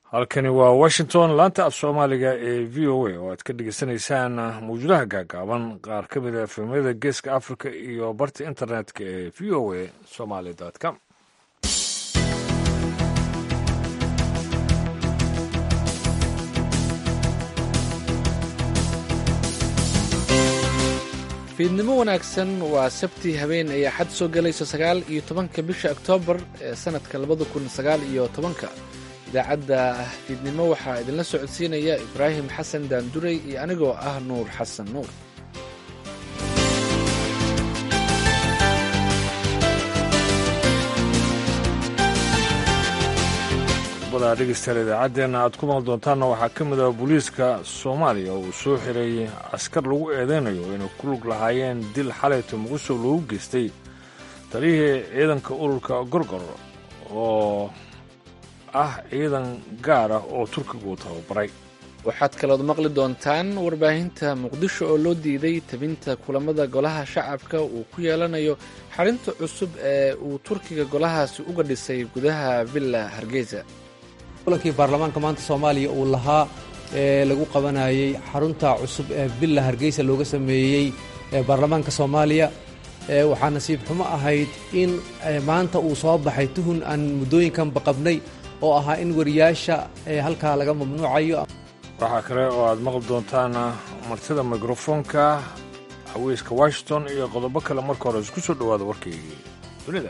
halkani waa washington laanta af soomaaliga ee v o a oo aad ka dhegeysanaysaan mawjadaha gaagaaban qaar ka mid a efemyada geeska africa iyo barta internetka ee v o a somaly com fiidnimo wanaagsan waa sabti habeen ay axad soo galayso sagaal iyo tobanka bisha oktoobar ee sanadka labada kun sagaal iyo tobanka idaacadda fiidnimo waxaa idinla socodsiinaya ibraahim xasan daanduray iyo anigoo ah nuur xasan nuur qodobada dhegeystayaal idaacaddeenna aad ku maqli doontaanna waxaa ka mid ah booliiska soomaaliya uu soo xiray askar lagu eedeynayo inay ku lug lahaayeen dil xalayto muqdisho loogu geystay taliyihii ciidanka ururka gorgor oo ah ciidan gaar ah oo turkiga uu tababaray waxaad kalood maqli doontaan warbaahinta muqdisho oo loo diiday tabinta kulamada golaha shacabka uu ku yeelanayo xarinta cusub ee uu turkiga golahaasi uga dhisay gudaha villa hargeysa kulankii baarlamaanka maanta soomaaliya uu lahaa ee lagu qabanayey xarunta cusub ee villa hargeysa looga sameeyey ee baarlamaanka soomaaliya waxaa nasiib xumo ahayd in maanta uu soo baxay tuhun aan muddooyinkanba qabnay oo ahaa in wariyaasha halkaa laga mamnuucayo waxaa kale oo aad maqli doontaan martida mikrofoonka haweyska washington iyo qodobo kale marka hore isku soo dhowaada warkaygii dunida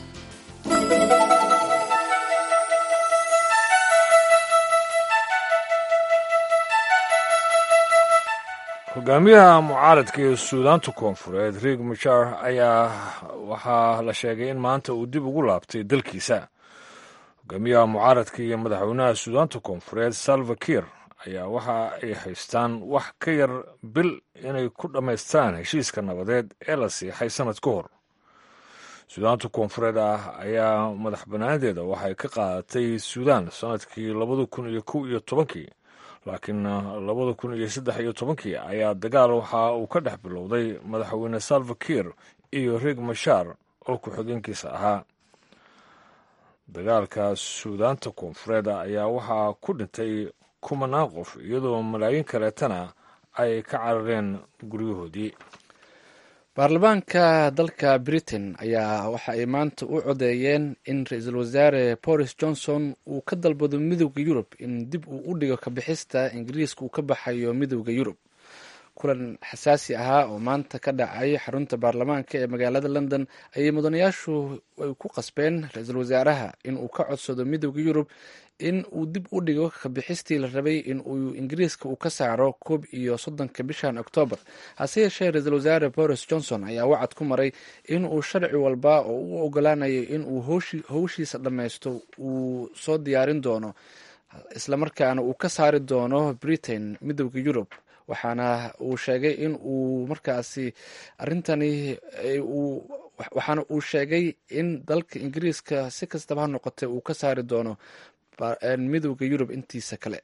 hogaamiyaha mucaaradka ee suudaanta koonfureed riig machar ayaa waxaa la sheegay in maanta uu dib ugu laabtay dalkiisa hogaamiyaha mucaaradka iyo madaxweynaha suudaanta koonfureed salva kiir ayaa waxa ay haystaan wax ka yar bil inay ku dhammaystaan heshiiska nabadeed ee la siixay sannad ka hor suudaanta koonfureed ah ayaa madax bannaanadeeda waxay ka qaadatay suudaan sannadkii labada kun iyo kow iyo tobankii laakiin labada kun iyo saddex iyo tobankii ayaa dagaal waxa uu ka dhex bilowday madaxweyne salva kiir iyo riig mashaar oo ku-xigeenkiisa ahaa dagaalka suudaanta koonfureed ayaa waxaa ku dhintay kumanaan qof iyadoo malaayiin kaleetana ay ka carareen guryahoodii baarlamaanka dalka britain ayaa waxa ay maanta u codeeyeen in ra-iisul wasaare boris johnson uu ka dalbado midowda yurub in dib uu u dhigo kabixista ingiriiska uu ka baxayo midowda yurub kulan xasaasi ahaa oo maanta ka dhacay xarunta baarlamaanka ee magaalada london ayay mudanayaashu ay ku qasbeen ra-iisul wasaaraha in uu ka codsado midowda yurub in uu dib u dhigo kabixistii la rabay in uu ingiriiska uu ka saaro koob iyo soddonka bishan oktoobar hase yeeshee ra-iisul wasaare boris johnson ayaa wacad ku maray in uu sharci walba oo u ogolaanayo in uu howshiisa dhammaysto uu soo diyaarin doono islamarkaana uu ka saari doono britain midowda yurub waxaana uu sheegay in uu markaasi arrintani waxaana uu sheegay in dalka ingiriiska si kastaba ha noqotay uu ka saari doono midowda yurub intiisa kale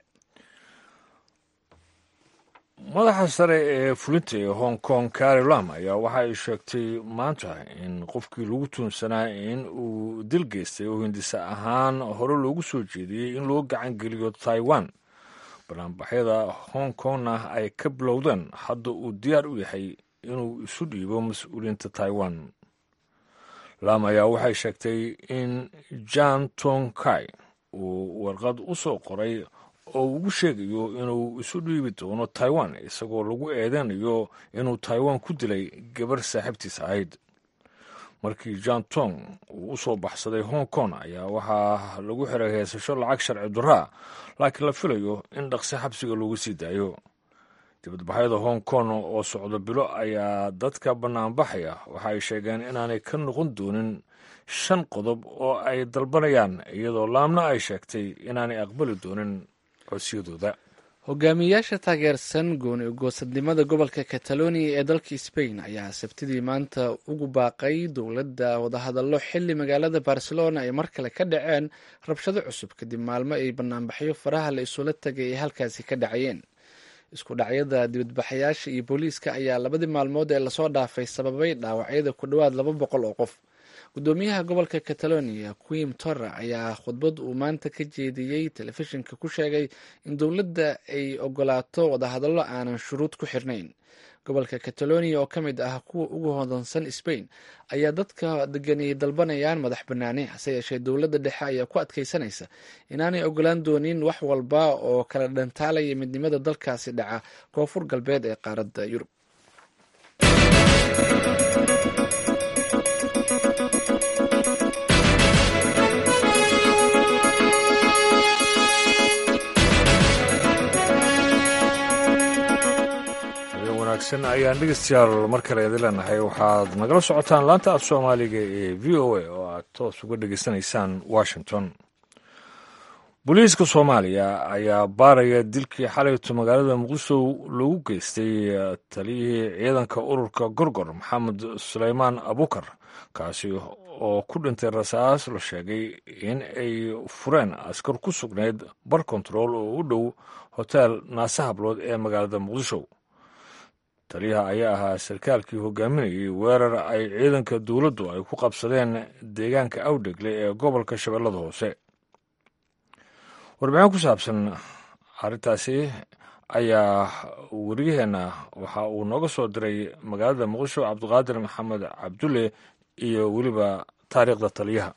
madaxa sare ee fulinta ee hong kong cari lam ayaa waxa ay sheegtay maanta in qofkii lagu tuunsanaa in uu dil geystay oo hindisa ahaan hore loogu soo jeediyey in loo gacan geliyo taiwan banaanbaxyada hong kongna ay ka bilowdeen hadda uu diyaar u yahay inuu isu dhiibo mas-uuliyiinta taiwan lam ayaa waxay sheegtay in jan tong kai uu warqad u soo qoray oo ugu sheegayo inuu isu dhiibi doono taiwan isagoo lagu eedeynayo inuu taiwan ku dilay gabar saaxiibtiis ahayd markii jan tong uu u soo baxsaday hong kong ayaa waxaa lagu xiray heesasho lacag sharci duraa laakiin la filayo in dhaqsi xabsiga loogu sii daayo dibadbaxyada hong kong oo socdo bilo ayaa dadka bannaanbaxaya waxa ay sheegeen inaanay ka noqon doonin shan qodob oo ay dalbanayaan iyadoo laamna ay sheegtay inaanay aqbali doonin codsiyadooda hogaamiyayaasha taageersan gooni ugoosadnimada gobolka catalonia ee dalka spain ayaa sabtidii maanta ugu baaqay dowladda wadahadallo xili magaalada barcelona ay mar kale ka dhaceen rabshado cusub kadib maalmo ay banaanbaxyo faraha la isula tagay ay halkaasi ka dhacayeen isku dhacyada dibadbaxayaasha iyo booliiska ayaa labadii maalmood ee lasoo dhaafay sababay dhaawacyada ku dhowaad laba boqol oo qof gudoomiyaha gobolka catalonia quim torra ayaa khudbad uu maanta ka jeediyey telefishinka ku sheegay in dowladda ay ogolaato wadahadallo aanan shuruud ku xirnayn gobolka catalonia oo ka mid ah kuwa ugu hodansan spain ayaa dadka deganiyay dalbanayaan madax banaani hase yeeshee dowladda dhexe ayaa ku adkeysanaysa inaanay ogolaan doonin wax walba oo kala dhantaalaya midnimada dalkaasi dhaca koonfur galbeed ee qaaradda yurub wanaagsan ayaan dhegeystayaal mar kale idin leenahay waxaad nagala socotaan laanta af soomaaliga ee v o a oo aad toos uga dhegeysanaysaan washington booliiska soomaaliya ayaa baaraya dilkii xalayto magaalada muqdisho lagu geystay taliyihii ciidanka ururka gorgor maxamed suleymaan abukar kaasi oo ku dhintay rasaas la sheegay in ay fureen askar ku sugnayd bar kontarool oo u dhow hotel naase hablood ee magaalada muqdisho taliyaha ayaa ahaa sarkaalkii hogaaminayay weerar ay ciidanka dowladdu ay ku qabsadeen deegaanka awdhegle ee gobolka shabeellada hoose warbixin ku saabsan arrintaasi ayaa wariyaheenna waxa uu nooga soo diray magaalada muqdisho cabdiqaadir maxamed cabdulle iyo weliba taariikhda taliyaha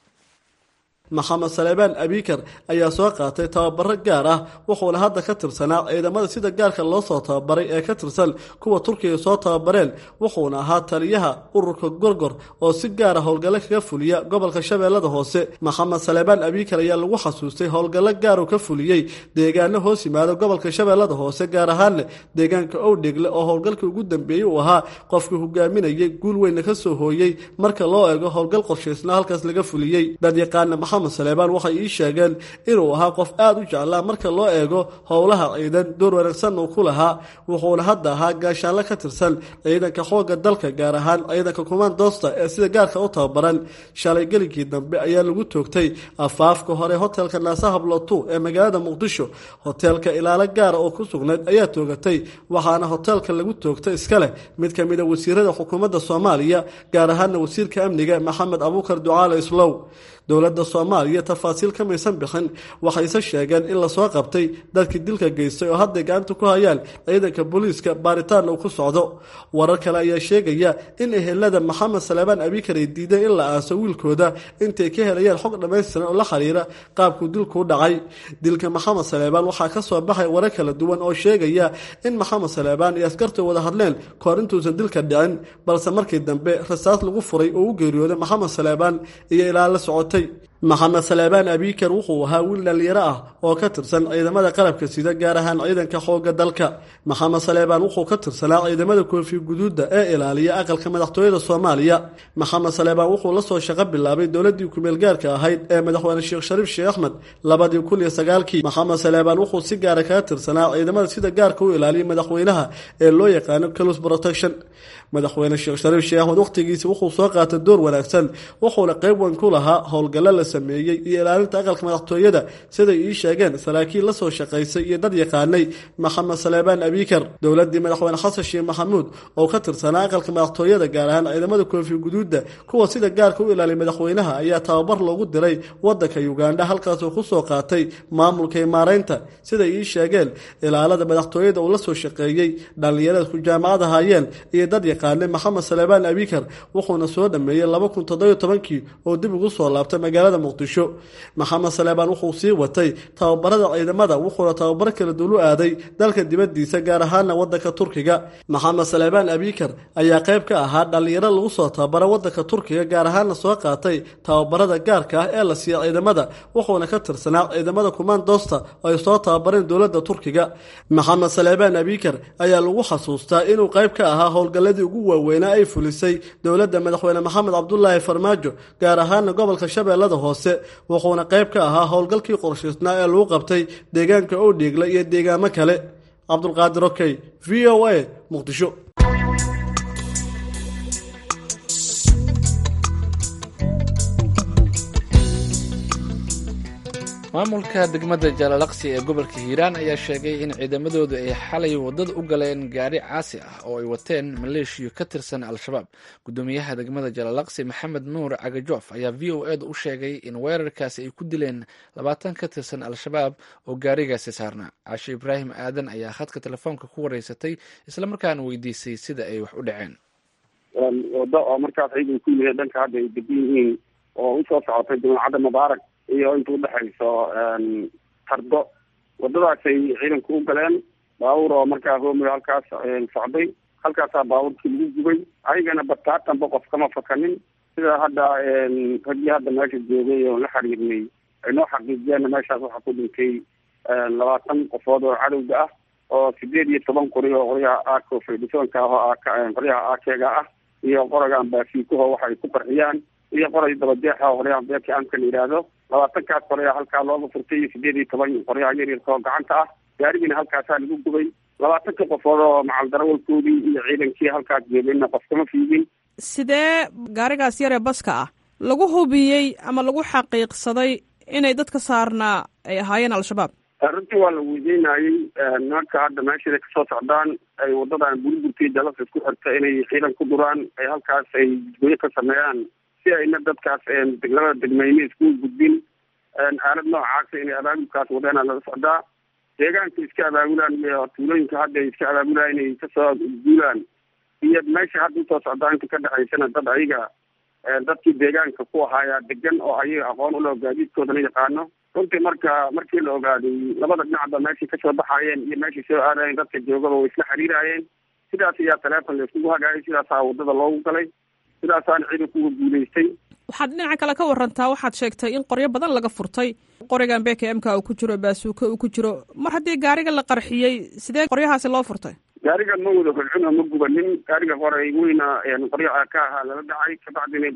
maxamed saleebaan abikar ayaa soo qaatay tababaro gaar ah wuxuuna hadda ka tirsanaa ciidamada sida gaarka loo soo tababaray ee ka tirsan kuwa turkiga soo tababareen wuxuuna ahaa taliyaha ururka gorgor oo si gaara howlgallo kaga fuliya gobolka shabeellada hoose maxamed saleebaan abikar ayaa lagu xasuustay howlgallo gaaruu ka fuliyey deegaano hoos yimaada gobolka shabeellada hoose gaar ahaanne deegaanka owdhegle oo howlgalkii ugu dambeeyey uu ahaa qofkii hogaaminayay guul weynna ka soo hooyey marka loo eego howlgal qorshaysna halkaas laga fuliyey dadyaqaana maxamed saleebaan waxay ii sheegeen inuu ahaa qof aada u jeclaa marka loo eego howlaha ciidan door wanaagsan uu ku lahaa wuxuuna hadda ahaa gaashaanle ka tirsan ciidanka xoogga dalka gaar ahaan ciidanka kumaandoosta ee sida gaarka u tababaran shalay gelinkii dambe ayaa lagu toogtay afaafka hore hotelka naasahablotu ee magaalada muqdisho hoteelka ilaalo gaara oo ku sugnayd ayaa toogatay waxaana hoteelka lagu toogtay iska leh mid ka mid a wasiirada xukuumadda soomaaliya gaar ahaana wasiirka amniga maxamed abuukar ducaale islow dowladda soomaaliya tafaasiil ka maysan bixin waxayse sheegeen in lasoo qabtay dadkii dilka geystay oo hadday gacanta ku hayaan ciidanka booliiska baaritaan uu ku socdo warar kale ayaa sheegaya in ehelada maxamed saleebaan abikar ay diideen in la aaso wiilkooda intay ka helayaan xog dhammaystiran oo la xiriira qaabkuu dilkuu dhacay dilka maxamed saleebaan waxaa ka soo baxay warar kala duwan oo sheegaya in maxamed saleebaan iyo askarta wada hadleen kahor intuusan dilka dhicin balse markii dambe rasaas lagu furay oo u geeriyooday maxamed saleebaan iyo ilaa la socotay maxamed saleebaan abikar wuxuu ahaa wiil dhalinyaro ah oo ka tirsan ciidamada qalabka sida gaar ahaan ciidanka xoogga dalka maxamed saleebaan wuxuu ka tirsanaa ciidamada koofi guduudda ee ilaaliya aqalka madaxtooyada soomaaliya maxamed saleebaan wuxuu la soo shaqo bilaabay dowladii kumeelgaarka ahayd ee madaxweyne sheekh shariif sheekh axmed labadii kun iyo sagaalkii maxamed saleebaan wuxuu si gaara kaga tirsanaa ciidamada sida gaarka u ilaaliya madaxweynaha ee loo yaqaano calus protection madaxweyne sheekh shariif sheekh axmed wakhtigiisi wuxuu soo qaatay door wanaagsan wuxuuna qayb weyn ku lahaa howlgallo la sameeyey iyo ilaalinta aqalka madaxtooyada siday ii sheegeen saraakiil la soo shaqaysay iyo dad yaqaanay maxamed saleebaan abikar dowladii madaxweyne xasan sheekh maxamuud oo ka tirsanaa aqalka madaxtooyada gaar ahaan ciidamada koofi guduudda kuwa sida gaarka u ilaaliya madaxweynaha ayaa tababar loogu diray wadanka ugandha halkaasoo kusoo qaatay maamulka imaareynta siday ii sheegeen ilaalada madaxtooyada uu la soo shaqeeyey dhallinyarada ku jaamacada haayeen iyo dad yaqaanay maxamed saleebaan abikar wuxuuna soo dhameeyey laba kun toddobiyo tobankii oo dib ugu soo laabtay magaalada muqdisho maxamed saleebaan wuxuu sii watay tababarada ciidamada wuxuuna tababaro kala duulu aaday dalka dibadiisa gaar ahaana wadanka turkiga maxamed saleebaan abikar ayaa qayb ka ahaa dhallinyaro lagu soo tababara wadanka turkiga gaar ahaana soo qaatay tababarada gaarka ah ee la siiya ciidamada wuxuuna ka tirsanaa ciidamada kumaandoosta oo ay soo tababareen dowlada turkiga maxamed saleebaan abikar ayaa lagu xasuustaa inuu qayb ka ahaa howlgalladii ugu waaweynaa ay fulisay dowladda madaxweyne maxamed cabdulaahi farmaajo gaar ahaana gobolka shabeellada hoose wuxuuna qayb ka ahaa howlgalkii qorshaysnaa ee lagu qabtay deegaanka owdhiigla iyo deegaamo kale cabdulqaadir okey v o a muqdisho maamulka degmada jaalalaqsi ee gobolka hiiraan ayaa sheegay in ciidamadoodu ay xalay wadada u galeen gaari caasi ah oo ay wateen maleeshiyo ka tirsan al-shabaab gudoomiyaha degmada jaalalaqsi maxamed nuur cagajoof ayaa v o eeda u sheegay in weerarkaasi ay ku dileen labaatan ka tirsan al-shabaab oo gaarigaasi saarnaa caashe ibraahim aadan ayaa khadka telefoonka ku wareysatay islamarkaana weydiisay sida ay wax u dhaceen wado oo markaas ciidan ku yimid dhanka hadda ay degan yihiin oo usoo socotay jamacadda mubaarak iyo inta udhexayso tardo wadadaasay ciidanku u galeen baabuur oo markaa hoomiga halkaas socday halkaasaa baabuurkii lagu gubay ayagana bataatanba qof kama fakanin sida hadda raggii hadda meesha joogay oo la xiriirnay ay noo xaqiijiyeenna meeshaas waxaa ku dhintay labaatan qofood oo cadowga ah oo sideed iyo toban qori oo qoryaha aako fedhisoonka ah oo qoryaha aakeega ah iyo qoragan baasiikuho waxa ay ku qarxiyaan iyo qoray dabajeexa oo qoryaha beerka amka la yidhaahdo labaatankaas qoryaa halkaa looga furtay iyo sideed iyo toban qoryaha yaryarka oo gacanta ah gaarigiina halkaasaa lagu gubay labaatanka qofood oo macaldarawalkoodii iyo ciidankii halkaas joogayna qof kama fiigin sidee gaarigaas yaree baska ah lagu hubiyey ama lagu xaqiiqsaday inay dadka saarnaa ay ahaayeen al-shabaab runtii waa la weydiinayey nimanka hadda meeshaday kasoo socdaan ay wadadan burburtii dalasa isku xirta inay ciidan ku duraan ay halkaas ay jidgoyo ka sameeyaan si ayna dadkaas labada degmeyne isku gudbin aalad noocaasa inay abaabulkaas wadeena laga socdaa deegaanka iska abaabulaan iyo tuulooyinka hadda ay iska abaabulaan inay kasoo guulaan iyo meesha hadda usoo socdaa inta ka dhexaysana dad ayaga dadkii deegaanka ku ahaayaa degan oo ayaga aqoon ulo gaadiidkoodana yaqaano runtii marka markii la ogaaday labada dhinacba meeshay kasoo baxaayeen iyo meeshay soo aadayeen dadka joogaba way isla xiriiraayeen sidaas ayaa taleefon la iskugu hagaayay sidaasaa wadada loogu galay sidaasaana ciidankuga guulaystay waxaad dhinaca kale ka warantaa waxaad sheegtay in qoryo badan laga furtay qorigan b k m ka uu ku jiro baasuuka uu ku jiro mar haddii gaariga la qarxiyey sidee qoryahaasi loo furtay gaariga ma wada holcin oo ma gubanin gaariga qoray weyna qoryo ka ahaa lala dhacay kabacdina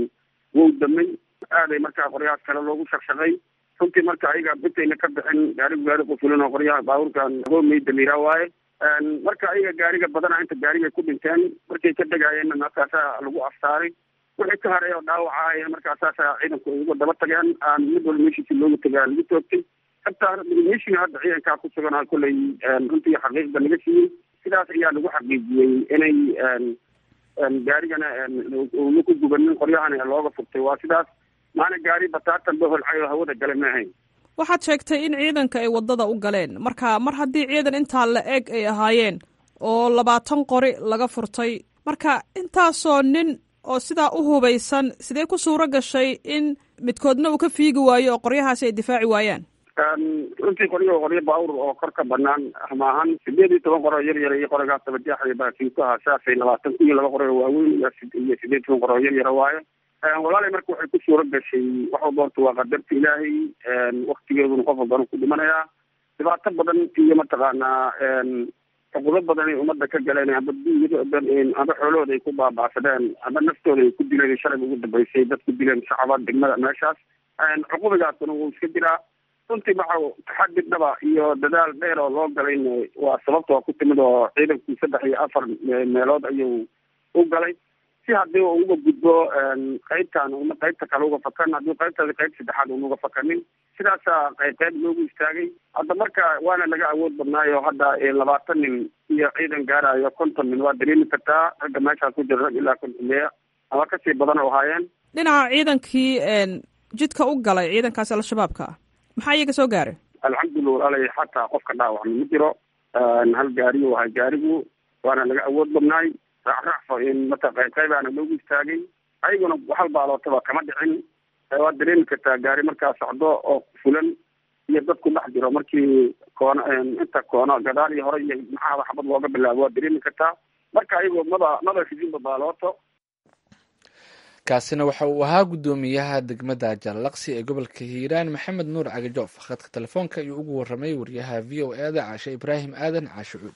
wow damay aaday markaa qoryahaas kale loogu shaqshaqay runtii marka ayaga bitayna ka bixin gaarigu gaari qufulan oo qoryaha baabuurkan hoomeyda la yiraa waaye marka ayaga gaariga badana inta gaarigay ku dhinteen markay ka degaayeenna markaasaa lagu aftaaray wixii ka haray oo dhaawaca markaasaasa ciidanku ay uga daba tageen aan mid walba meeshiisi looga tagaa lagu toogtay hataa meeshina hadda ciidankaa ku sugan kolley runtii xaqiiqda laga siiyey sidaas ayaa lagu xaqiijiyey inay gaarigana una ku gubanin qoryahana looga furtay waa sidaas maana gaari bataatan ba holcay oo hawada gale ma ahayn waxaad sheegtay in ciidanka ay wadada u galeen marka mar haddii ciidan intaa la eg ay ahaayeen oo labaatan qori laga furtay marka intaasoo nin oo sidaa u hubaysan sidee ku suuro gashay in midkoodna uu ka fiigi waayo oo qoryahaasi ay difaaci waayaan runtii qoryo qoryo baawur oo kor ka banaan maahan sideed iyo toban qoroo yar yar iyo qorigaas dabajeexaya baasiinkuha saasay labaatan kun iyo laba qori oo waaweyn iyo sideed toban qor oo yar yara waayo walaalay marka waxay ku suuro gashay wax walba horta waa qadarta ilaahay waktigeeduna qof walbana ku dhimanayaa dhibaato badan iyo mataqaanaa cuqudo badan ay umada ka galeen amba amba xoolahooda ay ku baaba'sadeen amba naftooda ay ku dileen shalay ugu dambeysay dad ku dileen shacaba degmada meeshaas cuqubigaasuna wuu iska jiraa runtii waxa taxadi dhaba iyo dadaal dheer oo loo galayna waa sababta waa ku timid oo ciidankii saddex iyo afar meelood ayuu u galay si haddii u uga gudbo qaybtan una qaybta kale uga fakan haddii qaybtaasi qayb saddexaad una uga fakanin sidaasaa qayb qayb loogu istaagay hadda marka waana laga awood badnaayo hadda labaatan nin iyo ciidan gaarayo konton nin waa dareemi kartaa ragga meeshaas ku jira rag ilaa konton meeya ama kasii badan oo ahaayeen dhinaca ciidankii jidka u galay ciidankaasi al-shabaabka ah maxaa iyaga soo gaaray alxamdulillah walaalay xataa qofka dhaawacma ma jiro hal gaari u ahay gaarigu waana laga awood badnaay raacraacfa mata qayb qaybaana loogu istaagay ayaguna hal baalootaba kama dhicin waad dareemi kartaa gaari markaa socdo oo fulan iyo dad ku dhex jiro markii koono inta koono gadaal iyo hore iyo maxaaba xabad looga bilaabo waad dareemi kartaa marka ayago maba maba fidinba baalooto kaasina waxa uu ahaa guddoomiyaha degmada jallaqsi ee gobolka hiiraan maxamed nuur cagajoof khadka telefoonka ayuu ugu waramay wariyaha v o e da caashe ibraahim aadan caashe cuud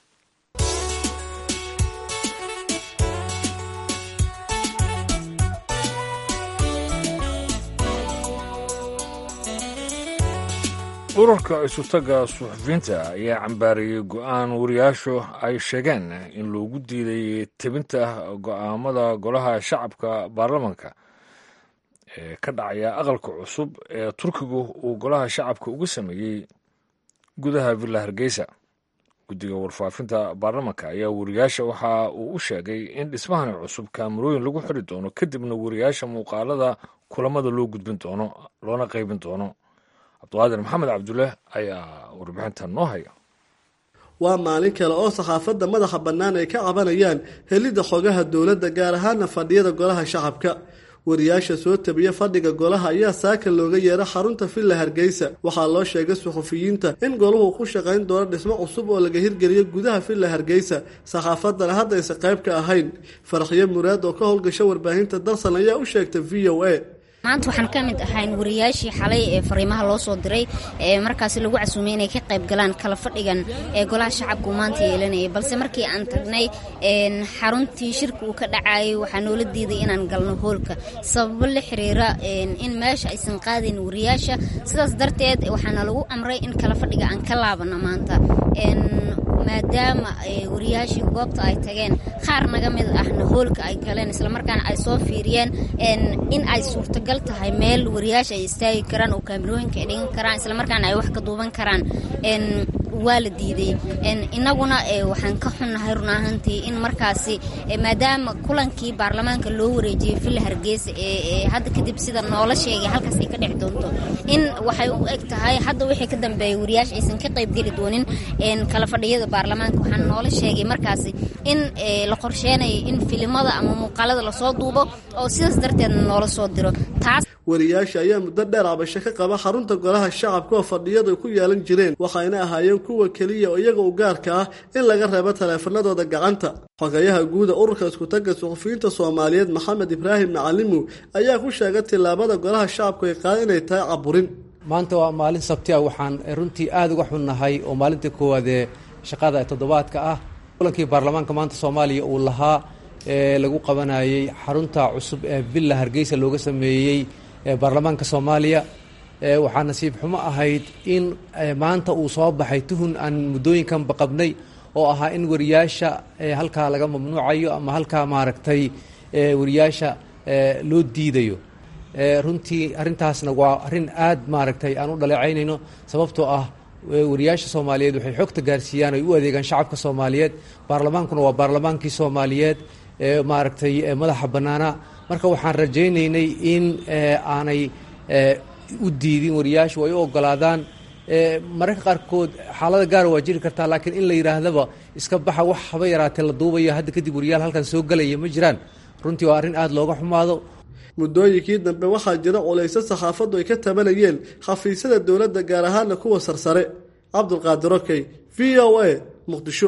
ururka isutaga suxufiyiinta ayaa cambaariyey go-aan wariyaashu ay sheegeen in loogu diiday tebinta go-aamada golaha shacabka baarlamanka ee ka dhacaya aqalka cusub ee turkigu uu golaha shacabka uga sameeyey gudaha villa hargeysa guddiga warfaafinta baarlamanka ayaa wariyaasha waxa uu u sheegay in dhismahani cusub kaamarooyin lagu xiri doono kadibna wariyaasha muuqaalada kulamada loo gudbin doono loona qaybin doono cabdiqaadir maxamed cabdulle ayaa warbixintan noo haya waa maalin kale oo saxaafadda madaxa bannaan ay ka cabanayaan helidda xogaha dowladda gaar ahaana fadhiyada golaha shacabka wariyaasha soo tabiya fadhiga golaha ayaa saaka looga yeera xarunta villa hargeysa waxaa loo sheegay suxufiyiinta in goluhu ku shaqayn doono dhismo cusub oo laga hirgeliyo gudaha villa hargeysa saxaafaddana haddaysa qayb ka ahayn faraxyo muraad oo ka howlgasha warbaahinta darsan ayaa u sheegtay v o a maanta waxaan ka mid ahayn wariyaashii xalay ee fariimaha loo soo diray ee markaasi lagu casuumay inay ka qayb galaan kala fadhigan ee golaha shacabku maanta yeelanayay balse markii aan tagnay xaruntii shirka uu ka dhacayay waxaa noola diiday inaan galno hoolka sababo la xiriira in meesha aysan qaadayn wariyaasha sidaas darteed waxaana lagu amray in kala fadhiga aan ka laabano maanta maadaama wariyaashii goobta ay tageen qaar naga mid ahna hoolka ay galeen islamarkaana ay soo fiiriyeen in ay suurtagal tahay meel wariyaasha ay istaagi karaan oo kaamirooyinka ay dhigan karaan islamarkaana ay wax ka duuban karaan waa la diiday inaguna waxaan ka xunnahay run ahaantii in markaasi maadaama kulankii baarlamaanka loo wareejiyey villa hargeysa ee hadda kadib sida noola sheegay halkaas ay ka dhex doonto in waxay u eg tahay hadda wixii ka dambeeya wariyaasha aysan ka qaybgeli doonin kala fadhiyada baarlamaanka waxaan noola sheegay markaasi in la qorsheenayo in filimada ama muuqaalada lasoo duubo oo sidaas darteedna noola soo diro taas wariyaasha ayaa muddo dheer cabasho ka qaba xarunta golaha shacabka oo fadhiyadu ay ku yeelan jireen waxayna ahaayeen kuwa keliya oo iyaga u gaarka ah in laga reebo taleefanadooda gacanta xogayaha guuda ururka iskutagga suxufiyiinta soomaaliyeed maxamed ibraahim macalimu ayaa ku sheegay tillaabada golaha shacabku ay qaada inay tahay caburin maanta waa maalin sabti ah waxaan runtii aada uga xunnahay oo maalintii koowaad ee shaqada ee toddobaadka ah kulankii baarlamaanka maanta soomaaliya uu lahaa ee lagu qabanayay xarunta cusub ee villa hargeysa looga sameeyey baarlamaanka soomaaliya waxaa nasiib xumo ahayd in maanta uu soo baxay tuhun aan muddooyinkanba qabnay oo ahaa in wariyaasha halkaa laga mamnuucayo ama halkaa maaragtay wariyaasha loo diidayo runtii arrintaasna waa arrin aad maaragtay aan u dhaleecaynayno sababtoo ah wariyaasha soomaaliyeed waxay xogta gaarsiiyaan ay u adeegaan shacabka soomaaliyeed baarlamaankuna waa baarlamaankii soomaaliyeed maaragtay madaxa bannaana marka waxaan rajaynaynay in aanay u diidin wariyaashu ay u ogolaadaan mararka qaarkood xaalada gaara waa jiri kartaa laakiin in la yidhaahdaba iska baxa wax haba yaraatee la duubaya hadda kadib wariyaal halkan soo gelaya ma jiraan runtii waa arrin aada looga xumaado muddooyinkii dambe waxaa jira culayso saxaafaddu ay ka tabanayeen xafiisyada dowladda gaar ahaana kuwa sarsare cabdulqaadir okey v o a muqdisho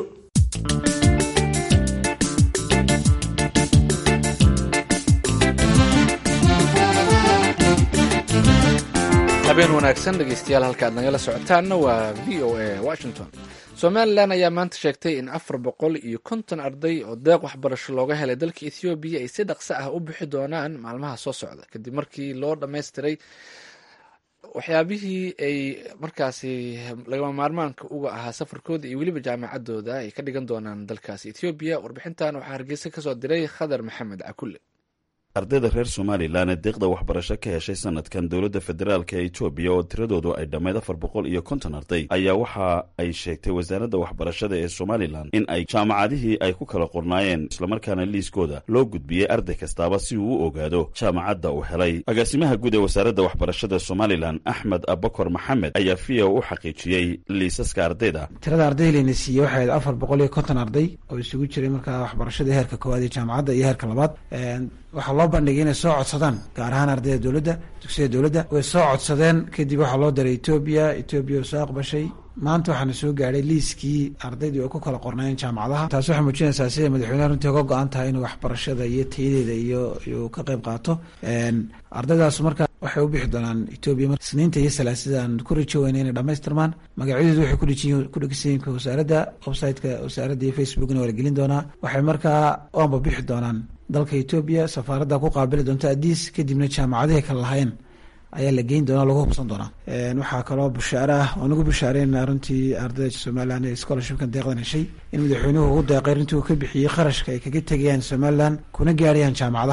habeen wanaagsan dhegeystayaal halka aad nagala socotaanna waa v o a washington somalilan ayaa maanta sheegtay in afar boqol iyo konton arday oo deeq waxbarasho looga helay dalka ethoobiya ay si dhaqso ah u bixi doonaan maalmaha soo socda kadib markii loo dhammaystiray waxyaabihii ay markaasi lagama maarmaanka uga ahaa safarkooda iyo weliba jaamacadooda ay ka dhigan doonaan dalkaasi ethoobiya warbixintan waxaa hargeysa kasoo diray khadar maxamed cakulle ardayda reer somalilan ee deeqda waxbarasho ka heshay sanadkan dowladda federaalk ee etoobiya oo tiradoodu ay dhammayd afar boqol iyo konton arday ayaa waxa ay sheegtay wasaaradda waxbarashada ee somalilan in ay jaamacadihii ay ku kala qornaayeen islamarkaana liiskooda loo gudbiyey arday kastaaba si uu u ogaado jaamacadda uu helay agaasimaha guud ee wasaaradda waxbarashada somalilan axmed abakor maxamed ayaa v o u xaqiijiyey liisaska ardayda tirada arday layna siiyey waxay ahayd afar boqol iyo konton arday oo isugu jiray markaa waxbarashada heerka koowaad ee jaamacadda iyo heerka labaad waxaa loo bandhigay inay soo codsadaan gaar ahaan ardayda dowladda dugsiyada dowladda way soo codsadeen kadib waxaa loo diray etoobiya etoobiya oo soo aqbashay maanta waxaana soo gaadhay liiskii ardaydii oo ku kala qornaayeen jaamacadaha taasi waxay muujinaysaa sida madaxweyneha runtii uga go-an tahay inuu waxbarashada iyo tayadeeda iyo iyuu ka qayb qaato ardaydaas marka waxay u bixi doonaan etoobiya isniinta iyo salaasidaan ku rajo weyna inay dhamaystirmaan magacyadoodu waxay ku dhegeysan yihiin wasaaradda website-ka wasaaradda iyo facebookna waa la gelin doonaa waxay markaa oanba bixi doonaan dalka etoobiya safaaradda ku qaabili doonta adiis kadibna jaamacadihii kala lahayn ayaa la geyn doona lagu hubsan doonaa waxaa kaloo bushaare ah oo nagu bushaareynaa runtii ardayda somalilan ee scholarshipkan deeqdan heshay in madaxweynuhu ugu deeqay runtii uu ka bixiyey kharashka ay kaga tegayaan somalilan kuna gaarayaan jaamacadaha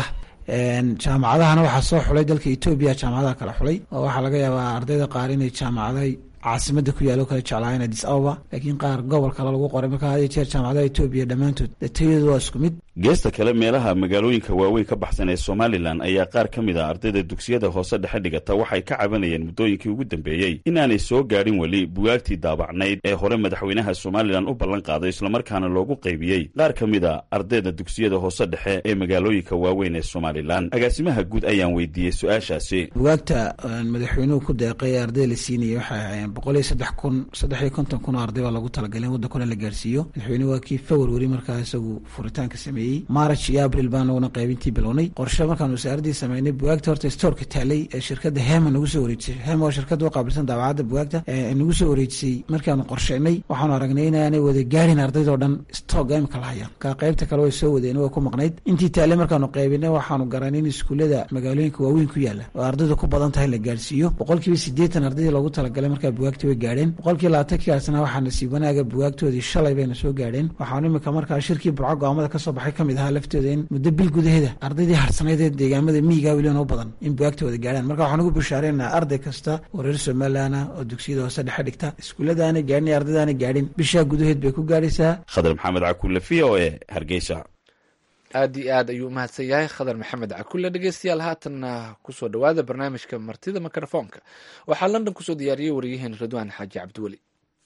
jaamacadahana waxaa soo xulay dalka etoobiya jaamacadaha kala xulay oo waxaa laga yaabaa ardayda qaar inay jaamacadaha caasimada ku yaalo kala jeclaayeen adis ababa laakiin qaar gobol kale lagu qoray marka had iyo jeer jaamacadaha etoobiya dhammaantood tayadu waa isku mid geesta kale meelaha magaalooyinka waaweyn ka baxsan ee somalilan ayaa qaar ka mid a ardayda dugsiyada hoose dhexe dhigata waxay ka cabanayeen muddooyinkii ugu dambeeyey inaanay soo gaadhin weli bugaagtii daabacnayd ee hore madaxweynaha somalilan u ballan qaaday islamarkaana loogu qaybiyey qaar ka mid a ardayda dugsiyada hoose dhexe ee magaalooyinka waaweyn ee somalilan agaasimaha guud ayaan weydiiyey su-aashaasi bugaagta madaxweynuhu ku deeqay ee ardayda la siinayay waxay ahaayeen boqol iyo saddex kun saddex iyo konton kun oo arday baa lagu talagalay in waddankuna la gaarsiiyo madaxweynuhu waa kii february markaa isagu furitaanka sameeyey march iyo abril baan naguna qaybintii bilownay qorshe markaan wasaaraddii sameynay bugaagta horta stoorka taalay ee shirkadda hema nagu soo wareejisay hema oo shirkadda u qaabilsan daabacadda bugaagta nagu soo wareejisay markaanu qorsheynay waxaanu aragnay inaanay wada gaadhin ardaydoo dhan stooga imika la hayaan ka qaybta kale way soo wadeen waa ku maqnayd intii taalay markaanu qaybinay waxaanu garanay in iskuullada magaalooyinka waaweyn ku yaala oo ardaydu ku badan tahay la gaarsiiyo boqolkiiba siddeetan ardaydii loogu talagalay markaa bugaagta way gaadheen boqolkiiba labaatankii arsana waxaa nasiib wanaaga bugaagtoodii shalay bayna soo gaadheen waxaanu imika markaa shirkii burco go'aamada kasoo baxay ka mid ahaa laftooda in muddo bil gudaheeda ardaydii harsanayd ee deegaamada miyiga weliban u badan in bugaagta wada gaadhaan marka waxaan ugu bushaareynaa arday kasta oo reer somalilan ah oo dugsiyada hoose dhexe dhigta iskuullada aanay gaadhin iyo ardayda aanay gaadhin bishaa gudaheed bay ku gaadhaysaa khadar maxamed cakuule v o e hargeysa aad iyo aad ayuu umahadsan yahay khadar maxamed cakulle dhegeystayaal haatanna kusoo dhowaada barnaamijka martida mikrofoonka waxaa london kusoo diyaariyey waryaheen ridwaan xaaji cabdiweli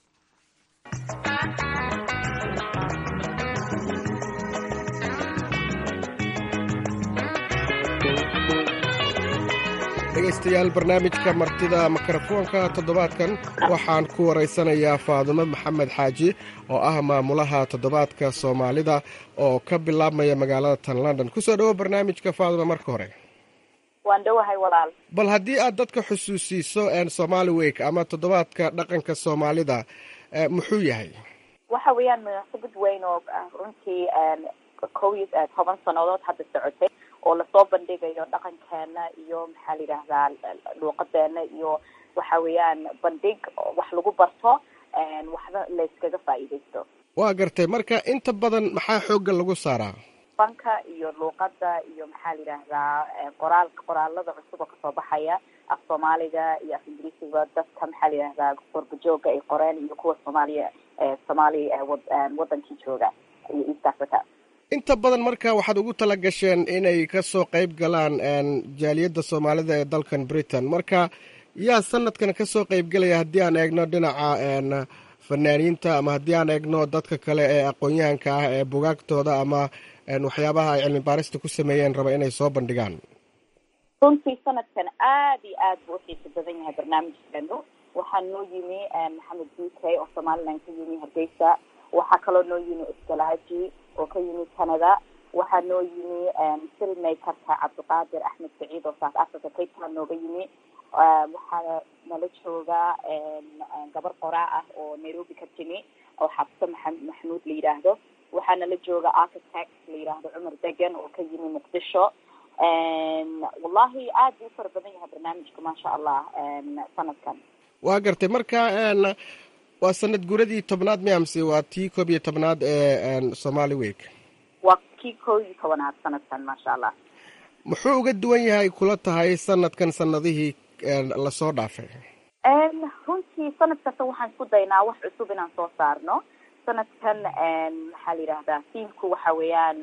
dhegaystayaal barnaamijka martida mikrofoonka toddobaadkan waxaan ku waraysanayaa faadumo maxamed xaaji oo ah maamulaha toddobaadka soomaalida oo ka bilaabmaya magaalada tan london kusoo dhowo barnaamijka faadumo marka hore waan dhowahay walaal bal haddii aad dadka xusuusiiso somali week ama toddobaadka dhaqanka soomaalida muxuu yahay waxa weeyaan munaasabad weyn oo runtii kow iyo toban sannadood hadda socotay oo lasoo bandhigayo dhaqankeena iyo maxaa la yidhaahdaa luuqadeena iyo waxa weeyaan bandhig wax lagu barto waxba layskaga faa'iidaysto waa gartay marka inta badan maxaa xoogga lagu saaraa fanka iyo luuqada iyo maxaa la yidhaahdaa qoraal qoraalada cusub oo kasoo baxaya af soomaaliga iyo af ingiriisiga dadka maxaa la yidhahdaa qorbajooga ay qoreen iyo kuwa soomaaliya soomaali wadankii jooga iyo east africa inta badan marka waxaad ugu tala gasheen inay kasoo qeyb galaan jaaliyadda soomaalida ee dalkan britain marka yaa sanadkan kasoo qeybgelaya haddii aan eegno dhinaca fanaaniinta ama haddii aan eegno dadka kale ee aqoon-yahanka ah ee bugaagtooda ama waxyaabaha ay cilmi baarista ku sameeyeen raba inay soo bandhigaan runtii sanadkan aad iyo aad buu uxiisa badan yahay barnaamijkeenu waxaa noo yimi maxamed b k oo somaliland ka yimi hargeysa waxaa kaloo noo yimi iskalaaji oo ka yimi canada waxaa noo yimi filmakerka cabdiqaadir axmed saciid oo south africa cape town nooga yimi waxaa nala jooga gabar qoraa ah oo nairobi ka timi oo xabse maa maxamuud la yidhaahdo waxaa nala jooga architect la yidhaahdo cumar degan oo ka yimi muqdisho wallahi aad buu u fara badan yahay barnaamijka maasha allah sanadkan waa gartay marka waa sanad guradii tobnaad miamse waa tii koob iyo tobnaad ee somali week waa kii koob iyo tobanaad sanadkan maasha allah muxuu uga duwan yahay kula tahay sanadkan sanadihii lasoo dhaafay runtii sanad kasta waxaan isku daynaa wax cusub inaan soo saarno sanadkan maxaa la yidhahdaa fiimku waxa weeyaan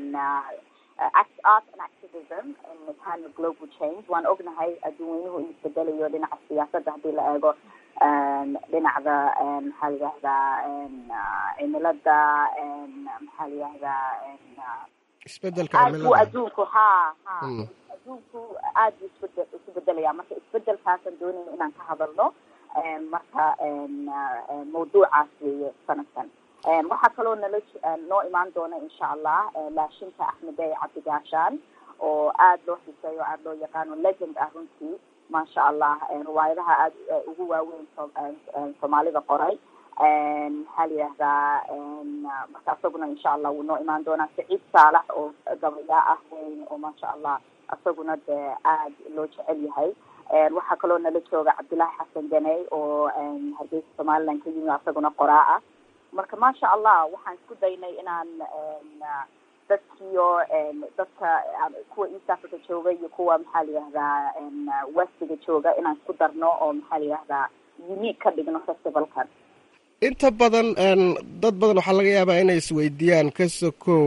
art and activism in time of global change waan ognahay adduunweynuhu in isbedelayo dhinaca siyaasadda haddii la eego dhinacda maxaa la yidhahdaa cimilada maxaa la yidhahdaa isbedelka aad buu cimilada adduunku ha ha adduunku aad buu isbedel isu bedelaya marka isbedelkaasaan doonayna inaan ka hadalno marka mawduucaas weeye sanadkan waxaa kaloo nala noo imaan doona insha allah laashinka axmedey cabdigaashaan oo aad loo xiseeyo aad loo yaqaano legend ah runtii maasha allah riwaayadaha aad ugu waaweyn soomaalida qoray maxaa la yidhahdaa marka isaguna insha allah wuu noo imaan doonaa saciid saalax oo gabayaa ah weyn oo maasha allah isaguna dee aad loo jecel yahay waxaa kaloo nala jooga cabdullaahi xasan ganey oo hargeysa somaliland ka yimi isaguna qoraa ah marka maasha allah waxaan isku daynay inaan dadkiyo dadka kuwa east africa jooga iyo kuwa maxaa la yihahdaa westiga jooga inaan isku darno oo maxaa la yihahdaa unique ka dhigno festivalkan inta badan dad badan waxaa laga yaabaa inay isweydiiyaan ka sokow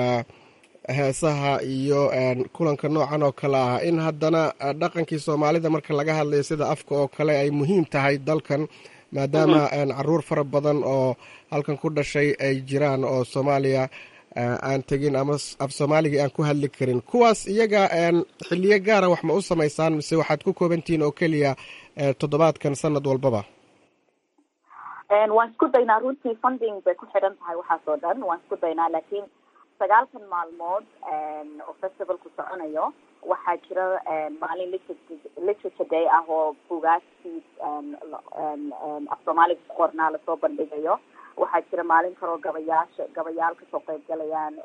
heesaha iyo kulanka noocan oo kale ah in haddana dhaqankii soomaalida marka laga hadlayo sida afka oo kale ay muhiim tahay dalkan maadaama caruur fara badan oo halkan ku dhashay ay jiraan oo soomaaliya aan tegin ama af soomaaligii aan ku hadli karin kuwaas iyaga xiliyo gaara wax ma u samaysaan mise waxaad ku koobantihiin oo keliya toddobaadkan sanad walbaba waan isku daynaa runtii funding bay ku xidhan tahay waxaas oo dhan waan isku daynaa laakiin sagaalkan maalmood oo festivalku soconayo waxaa jira maalin literature day ah oo bugaagtii af soomaaliga ku qornaa lasoo bandhigayo waxaa jira maalin kaloo gabayaasha gabayaal kasoo qayb galayaan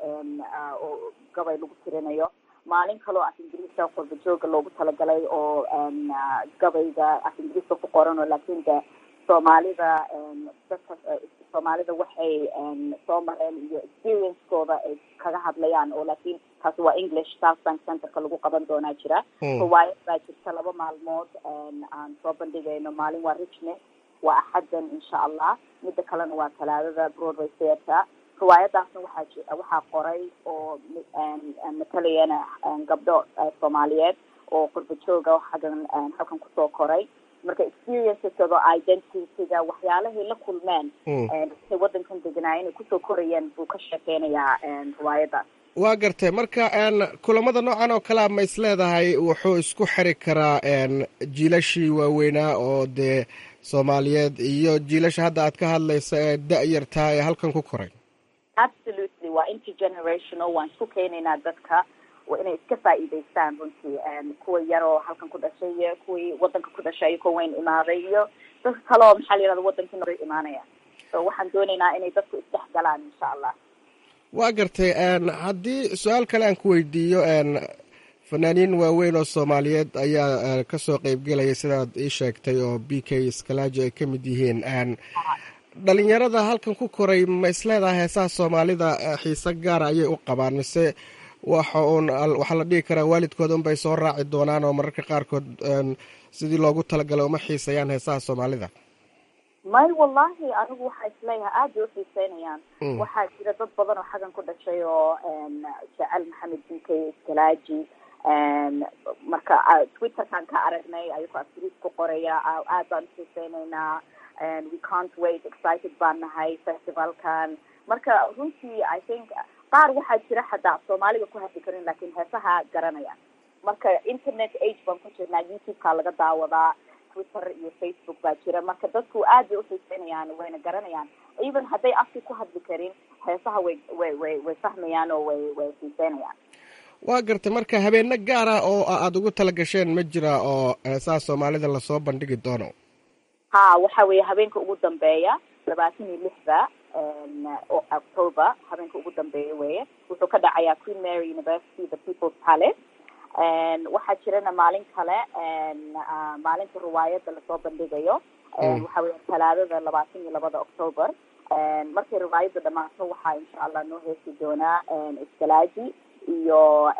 oo gabay lagu tirinayo maalin kaloo af ingiriiska qurba jooga loogu talagalay oo gabayga af ingiriiska ku qoran oo laakiin de soomaalida dadka soomaalida waxay soo mareen iyo experience-kooda ay kaga hadlayaan oo laakiin taasi waa english south bank centerka lagu qaban doonaa jira riwaayad baa jirta laba maalmood aan soo bandhigayno maalin waa richmond waa axaddan insha allah midda kalena waa talaadada broadway theatre riwaayadaasna waxaa waxaa qoray oo matalayana gabdho soomaaliyeed oo qurba jooga xaggan halkan kusoo koray marka experienceskoda identityga waxyaalahay la kulmeen say waddankan deganaa inay kusoo korayeen buu ka sheekeynayaa riwaayadaas waa gartay marka kulamada noocan oo kalea ma is leedahay wuxuu isku xiri karaa jiilashii waaweynaa oo dee soomaaliyeed iyo jiilasha hadda aad ka hadlaysa ee da-yartaa ee halkan ku koray absolutely waa intergenerational waan isku keenaynaa dadka inay iska faa'iidaystaan runtii kuwa yar oo halkan ku dhashay iyo kuwii waddanka ku dhashay iyo kuwa weyn imaaday iyo dadka kale oo maxaa la yihahda waddankii nor imaanaya so waxaan doonaynaa inay dadku isdhex galaan insha allah waa gartay haddii su-aal kale aan ku weydiiyo fanaaniin waaweyn oo soomaaliyeed ayaa kasoo qeybgelaya sidaad ii sheegtay oo b k iskalaaji ay ka mid yihiin dhalinyarada halkan ku koray ma isleedahay heesaha soomaalida xiise gaara ayay u qabaan mise waxa uun waxaa la dhihi karaa waalidkooda unbay soo raaci doonaan oo mararka qaarkood sidii loogu talagalay uma xiisayaan heesaha soomaalida may wallahi anigu waxaa isleeyahay aad bay uxiiseynayaan waxaa jira dad badan oo xaggan ku dhashay oo jecel maxamed b k iskalaaji marka twitterkan ka aragnay ayagoo afgriis ku qoraya aad baan uxiiseyneynaa we can't wait excited baan nahay festivalkan marka runtii i think qaar waxaa jira xataa af soomaaliga ku hadli karin lakin heesaha garanaya marka internet age baan ku jirnaa youtube-ka laga daawadaa twitter iyo facebook baa jira marka dadku aad bay uxiiseynayaan wayna garanayaan even hadday afki ku hadli karin heesaha way way way way fahmayaan oo way way xiiseynayaan waa gartay marka habeeno gaara oo aada ugu tala gasheen ma jira oo heesaha soomaalida lasoo bandhigi doono ha waxa weeye habeenka ugu dambeeya labaatan iyo lixda october habeenka ugu dambeeya weye wuxuu ka dhacayaa queen mary university the people's palace waxaa jirana maalin kale maalinta riwaayadda lasoo bandhigayo waxa weya talaadada labaatan iyo labada october markay riwaayadda dhamaato waxaa insha allah noo heesi doonaa iskalaaji iyo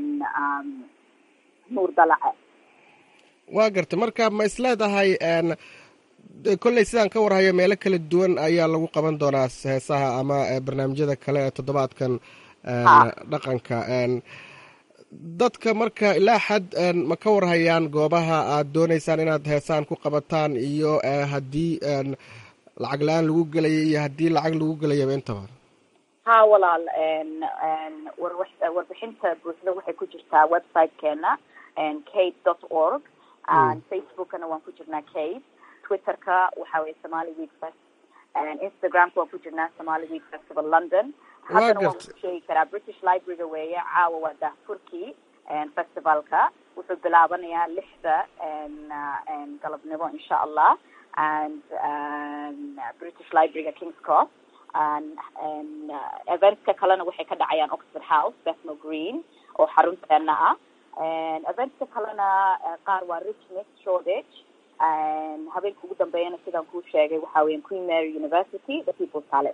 nuur dalace waa gartay marka ma is leedahay kolley sidaan ka warhayo meelo kala duwan ayaa lagu qaban doonaa heesaha ama barnaamijyada kale ee toddobaadkan dhaqanka dadka marka ilaa xad ma ka warhayaan goobaha aad dooneysaan inaad heesaan ku qabataan iyo haddii lacag la-aan lagu gelaya iyo haddii lacag lagu gelayaba intaba ha walaal warbixinta buuxda waxay ku jirtaa website-keena kate dot org facebookana waan ku jirnaa kate twitterka waxa weye somali week fest instagramka waan ku jirnaa somali week festival london haddana waan ku sheegi karaa british library-ga weeye caawa waa daahfurkii festivalka wuxuu bilaabanayaa lixda galabnimo insha allah and british library-ga kings cross eventska kalena waxay ka dhacayaan oxford house bethnal green oo xarunteena ah eventska kalena qaar waa richmond shoreditch habeenka ugu dambeeyana sidaan kuu sheegay waxa weya queen mary university the people's palace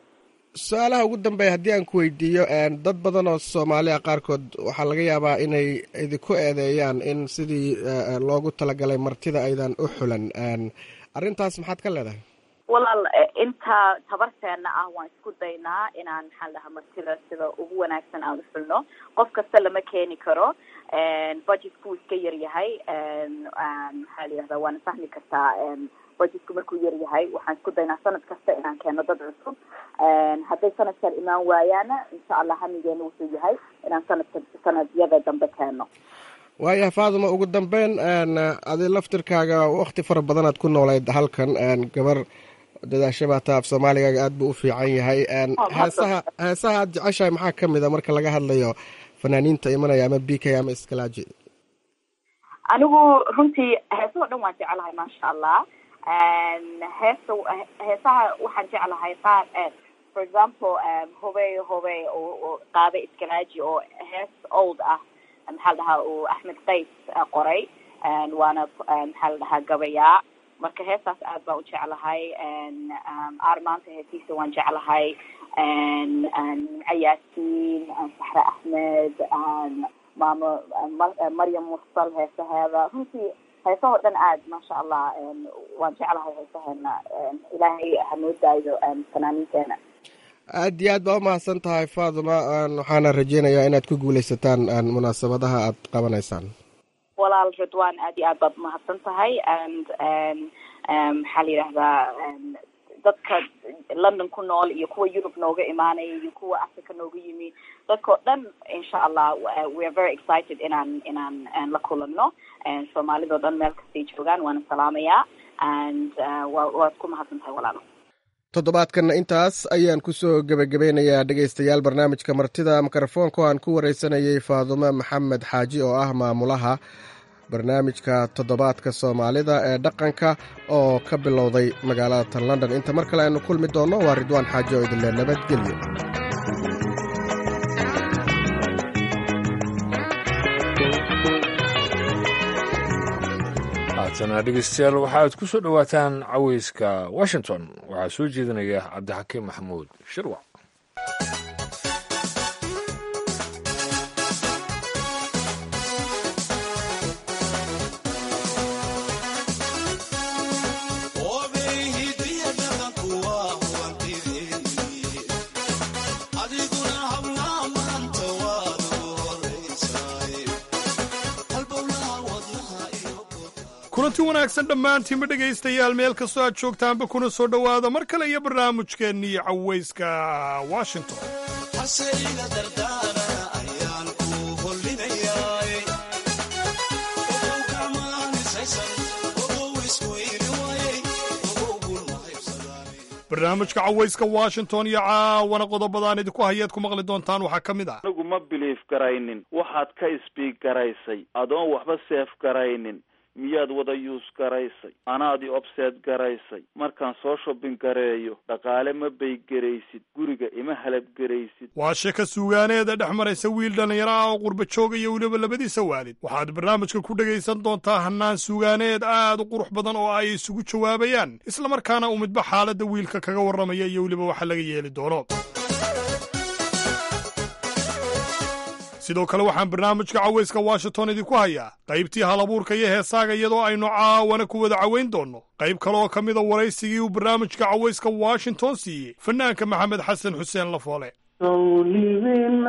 su-aalaha ugu dambeeya haddii aan ku weydiiyo dad badan oo soomaaliya qaarkood waxaa laga yaabaa inay idinku eedeeyaan in sidii loogu talagalay martida aydan u xulan arrintaas maxaad ka leedahay walaal inta tabarteena ah waan isku daynaa inaan maxaan dhahaa martida sida ugu wanaagsan aan u xulno qof kasta lama keeni karo budgetku iska yar yahay maxaa la yihahdaa waana fahmi kartaa budgetku markuu yar yahay waxaan isku daynaa sanad kasta inaan keeno dad cusub hadday sanadkan imaan waayaana insha allah hamigeena wuxuu yahay inaan sanadka sanadyada dambe keeno waaya faaduma ugu dambeyn adi laftirkaaga wakti fara badanaad ku noolayd halkan gabar dadaasha baata af soomaaligaaga aad buu u fiican yahay heesaha heesaha aad jeceshahay maxaa ka mid a marka laga hadlayo fanaaniinta imanaya ama b k ama iskalaaji anigu runtii heesahoo dhan waan jeclahay maasha allah heesa heesaha waxaan jeclahay qaar for example hobey hobey oo qaada iskalaaji oo hees old ah maxaa la dhahaa uu axmed qays qoray waana maxaa la dhahaa gabayaa marka heestaas aad baan u jeclahay aar maanta heesiisa waan jeclahay cayaasiin saxre axmed maamo maryam mursal heesaheeda runtii heesahoo dhan aad maasha allah waan jeclahay heesaheena ilaahay hanoo daayo fanaaniinteena aad iyo aad baa umahadsan tahay faaduma waxaana rajeynayaa inaad ku guuleysataan munaasabadaha aad qabanaysaan walaal ridwan aad iyo aad baad umahadsan tahay and maxaa la yidhahdaa dadka london ku nool iyo kuwa yurub nooga imaanaya iyo kuwa africa nooga yimi dadkao dhan insha allah we are very excited inaan inaan la kulanno soomaalidao dhan meel kastay joogaan waana salaamayaa and waad ku mahadsan tahay walaalo toddobaadkanna intaas ayaan kusoo gebagabeynayaa dhegaystayaal barnaamijka martida mikrofoonka oo aan ku wareysanayay faadumo maxamed xaaji oo ah maamulaha barnaamijka toddobaadka soomaalida ee dhaqanka oo ka bilowday magaalada tan london inta mar kale aynu kulmi doonno waa ridwaan xaaji oo idinle nabadgelyo haatana dhegeystayaal waxaaad ku soo dhowaataan caweyska washington waxaa soo jeedinaya cabdixakiim maxamuud shirwac kulanti wanaagsan dhammaantiinba dhegaystayaal meel kastoo aad joogtaanba kuna soo dhowaada mar kale iyo barnaamijkeennii cawayska washington barnaamijka cawayska washington iyo caawana qodobadaan idinku hayaad ku maqli doontaan waxaa ka mid ah anigu ma biliif garaynin waxaad ka isbiig garaysay adoon waxba seef garaynin miyaad wada yuus garaysay anaadi obseed garaysay markaan soo shobbin gareeyo dhaqaale ma baygeraysid guriga ima halabgeraysid waa sheeka suugaaneeda dhex maraysa wiil dhallinyaro ah oo qurba jooga iyo weliba labadiisa waalid waxaad barnaamijka ku dhegaysan doontaa hannaan suugaaneed aad u qurux badan oo ay isugu jawaabayaan islamarkaana uu midba xaaladda wiilka kaga warramaya iyo weliba waxa laga yeeli doono sidoo kale waxaan barnaamijka cawayska washington idinku hayaa qaybtii halabuurka iyo heesaaga iyadoo aynu caawana ku wada cawayn doonno qayb kale oo ka mida waraysigii uu barnaamijka cawayska washington siiyey fanaanka maxamed xasan xuseen lafoole sawlibin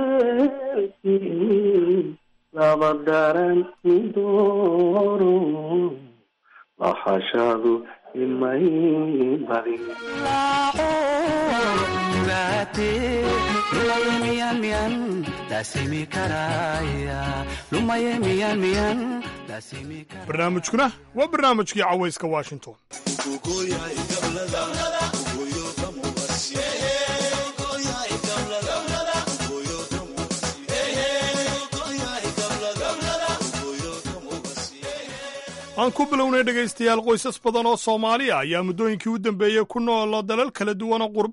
haleelkii laba daran midooro lahashadu imay badin barnaamijkuna waa barnaamijkii cawayska washington aan ku bilownay dhegaystayaal qoysas badan oo soomaali ah ayaa muddooyinkii u dambeeyey ku nool dalal kala duwan oo qurba ah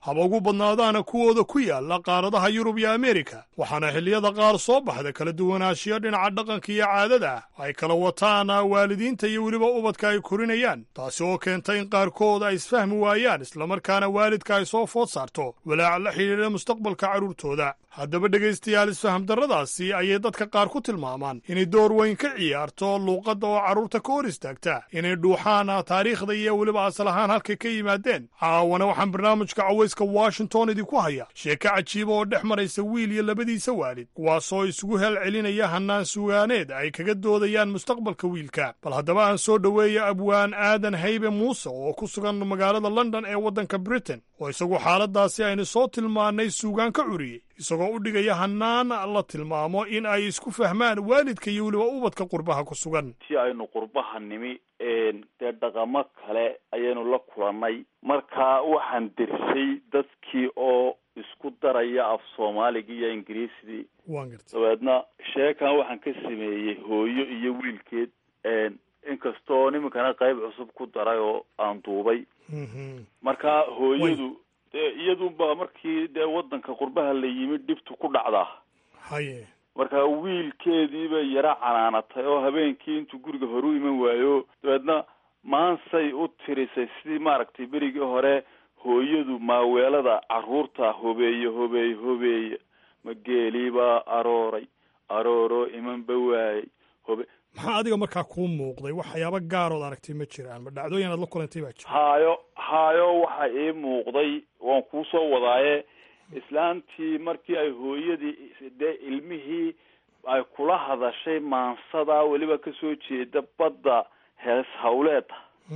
haba ugu badnaadaana kuwooda ku yaalla qaaradaha yurub iyo ameerika waxaana xilliyada qaar soo baxda kala duwanaanshiyo dhinaca dhaqanka iyo caadada ah ay kala wataan waalidiinta iyo weliba ubadka ay korinayaan taasi oo keenta in qaarkood ay isfahmi waayaan islamarkaana waalidka ay soo food saarto walaac la xidhiidha mustaqbalka carruurtooda haddaba dhegaystayaal isfaham darradaasi ayay dadka qaar ku tilmaamaan inay door weyn ka ciyaarto luuqadda oo carruurta ka hor istaagta inay dhuuxaan taariikhda iyo weliba asal ahaan halkay ka yimaadeen caawana waxaan barnaamijka cawayska washington idinku haya sheeko cajiiba oo dhex maraysa wiil iyo labadiisa waalid kuwaasoo isugu hel celinaya hannaan sugaaneed ay kaga doodayaan mustaqbalka wiilka bal haddaba aan soo dhoweeya abwaan aadan haybe muuse oo ku sugan magaalada london ee waddanka britain oo isagu xaaladaasi aynu soo tilmaannay suugaan ka curiyey isagoo u dhigaya hannaan la tilmaamo in ay isku fahmaan waalidka iyo weliba ubadka qurbaha ku sugan si aynu qurbaha nimi dee dhaqamo kale ayaynu la kulannay marka waxaan dersay dadkii oo isku daraya af soomaaligii iyo ingiriisidii waan garta dabeedna sheekan waxaan ka sameeyey hooyo iyo wiilkeed inkastoo nimankana qayb cusub ku daray oo aan duubay marka hooyadu dee iyadunba markii dee waddanka qurbaha la yimid dhibtu ku dhacdaa haye marka wiilkeediibay yara canaanatay oo habeenkii intuu guriga hore u iman waayo dabeedna maansay u tirisay sidii maaragtay berigii hore hooyadu maaweelada carruurta hobeeye hobeeye hobeeye ma geeliibaa arooray arooroo imanba waayey hobe maxaa adiga markaa kuu muuqday waxyaaba gaarood aragtay ma jiraan ma dhacdooyin aad la kulantay baa jira haayo haayo waxa ii muuqday waan kuu soo wadaaye islaantii markii ay hooyadii dee ilmihii ay kula hadashay maansadaa weliba kasoo jeeda badda hees hawleeda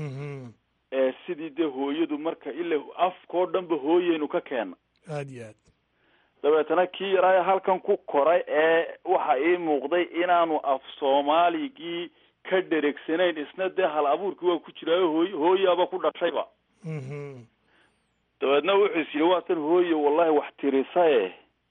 ee sidii dee hooyadu marka ila afkao dhanba hooyeynu ka keena aad iyo aad dabeetana kii yaraayo halkan ku koray ee waxa ii muuqday inaanu af soomaaligii ka dheregsanayn isna dee hal abuurkii waa ku jiraayo hooy hooyaaba ku dhashayba dabeedna wuxuu is yidhi waatan hooye wallahi wax tirisaye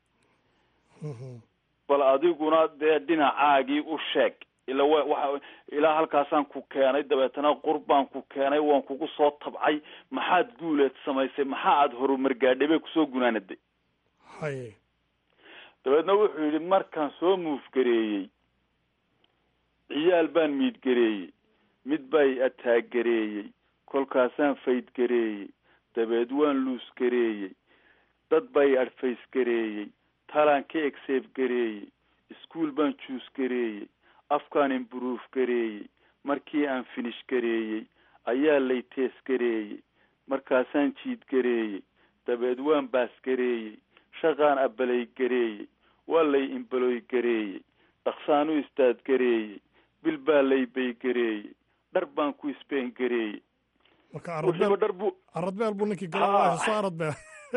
bal adiguna dee dhinacaagii u sheeg ila wa waxa ilaa halkaasaan ku keenay dabeetana qurbaan ku keenay waan kugu soo tabcay maxaad guuleed samaysay maxaa aada horumar gaadhay bay kusoo gunaanaday haye dabeedna wuxuu yidhi markaan soo muufgareeyey ciyaal baan miidgareeyey mid bay ataaggareeyey kolkaasaan faydgareeyey dabeed waan luusgareeyey dad bay adfaysgareeyey talaan ka egseefgareeyey iskuol baan juusgareeyey afkaan imburuuf gareeyey markii aan finish gareeyey ayaa lay teesgareeyey markaasaan jiidgareeyey dabeed waan baasgareeyey shaqaan abalay gareeyey waa lay imbaloy gareeyey dhaqsaan u istaadgareeyey bil baa lay baygareeyey dhar baan ku isbeen gareeyey marka wuxuuba dhar bu aradbeel buu ninkii gala soo aradbeel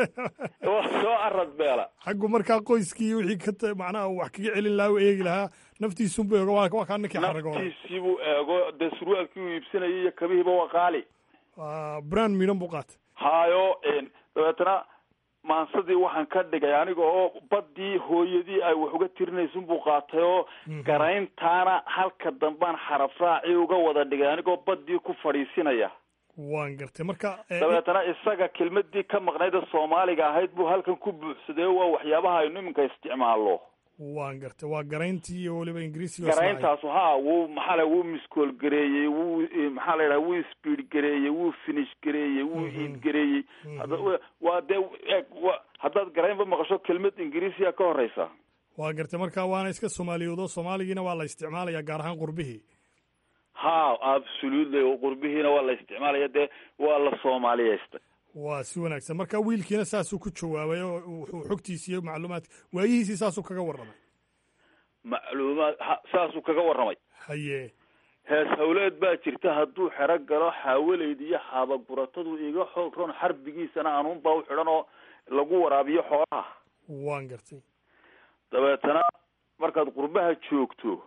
soo aradbeela xaggu markaa qoyskii wixii ka macnaha wax kaga celin lahaa u eegi lahaa naftiisunbu eego waa waa kaa ninkii xaragooda naftiisiibuu eego dee surwaalkii uu iibsanayay iyo kabihiiba waa qaali brand miidhan buu qaatay haayo dabeetana maansadii waxaan ka dhigay aniga oo baddii hooyadii ay wax uga tirinaysun buu qaatay oo garayntaana halka dambaan xarafraaci uga wada dhigay anigoo baddii ku fadhiisinaya waan gartay marka dabeetana isaga kelmadii ka maqnayda soomaaliga ahayd buu halkan ku buuxsaday oo waa waxyaabaha aynu iminka isticmaallo waan gartay waa garayntii iyo weliba ingiriisiga garayntaas ha wuu maxaa la wuu miskool gareeyey wuu maxaa la yidhaha wuu speed gareeyey wuu finish gareeyey wuu iid gareeyey waa dee eeg wa haddaad garaynba maqasho kelmad ingiriisiya ka horeysa waa gartay marka waana iska soomaaliyoodo soomaaligiina waa la isticmaalaya gaar ahaan qurbihii ha absolutely qurbihiina waa la isticmaalaya dee waa la soomaaliyeystay waa si wanaagsan marka wiilkiina saasuu ku jawaabay oo wuxuu xogtiisi iyo macluumaadka waayihiisii saasuu kaga warramay macluumaad ha saasuu kaga warramay haye hees hawleed baa jirta hadduu xero galo xaawaleyd iyo xaabaguratadu iga xoog ron xarbigiisana anuunbaa u xidhan oo lagu waraabiyo xoolaha waan gartay dabeetana markaad qurbaha joogto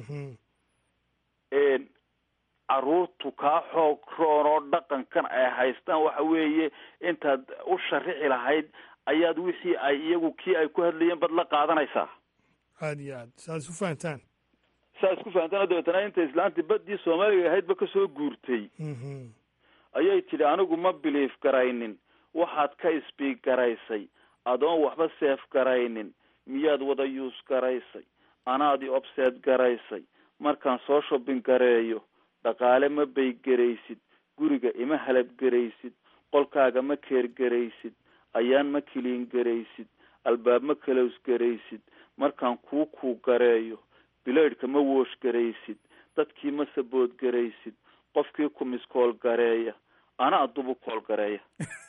caruurtu kaa xoog roon oo dhaqankan ay haystaan waxa weeye intaad u sharixi lahayd ayaad wixii ay iyagu kii ay ku hadlayeen bad la qaadanaysaa aada iyo aad saad isu fahantaan saa isku fahantaan dabeetana inta islaantii baddii soomaaliga ahaydba kasoo guurtay ayay tidhi anigu ma biliif garaynin waxaad ka isbiig garaysay adoon waxba seef garaynin miyaad wada yuus garaysay anaadi obseed garaysay markaan soo shobbin gareeyo dhaqaale ma baygeraysid guriga ima halab garaysid qolkaaga ma keer garaysid ayaan ma kiliin garaysid albaab ma kalows garaysid markaan kuu kuu gareeyo bilaydhka ma woosh garaysid dadkii ma sabood garaysid qofkii ku miskool gareeya ana adubu kool gareeya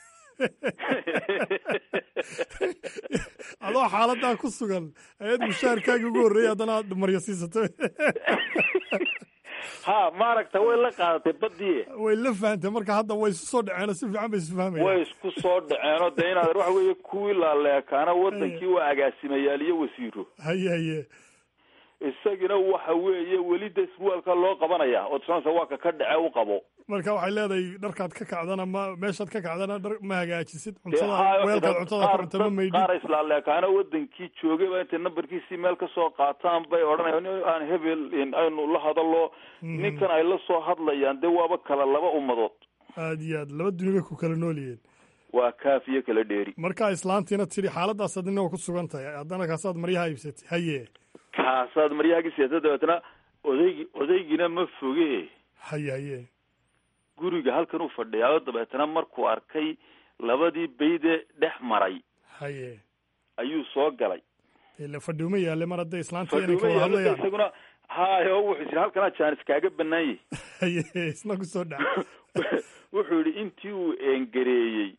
adoo xaaladaa ku sugan ayaad mushaharkaagii ugu horreeyay haddana aad maryo siisato ha maaragta way la qaadatay badii way la fahantay marka hadda way isu soo dhaceen si fiican bay isu fahmayaan way isku soo dhaceenoo dee inaad waxa weeye kuwii laaleekaana wadankii waa agaasimayaal iyo wasiiro haye haye isagina waxa weeye weli de surwaalka loo qabanaya oo tusanaysa waa ka ka dhace u qabo marka waxay leedahay dharkaad ka kacdana ma meeshaad ka kacdana dhar ma hagaajisid Dee cuntada haa, weelkaad dad- cuntada ka qaar- cunta ma dad- maydhin qaar islaaleekaana wadankii joogay baa intay nambarkiisii meel kasoo qaataan bay odhanayaan "Nin aan hebel in aynu la hadalo Mhm. ninkan ay la soo hadlayaan dee waaba kala laba ummadood aad iyo aad laba duni bay ku kala nool yihiin waa kaaf iyo kala dheeri marka islaantiina tidhi xaaladdaas adina waa ku sugan tahay haddana kaasaad maryaha iibsatay haye kaasaad maryahaagii siyaasad dabeetana odaygi odaygiina ma foge haye haye guriga halkan u fadhiyaayo dabeetana markuu arkay labadii bayde dhex maray haye ayuu soo galay ila fadhiuma yaale mar hadday islaantii inay ka fadhiuma wada yaalada hadlayaan isaguna hayo wuxuu yidhi halkanaa jaanis kaaga banaanyay haye isna ku soo dhaca wuxuu yidhi intii uu eengareeyey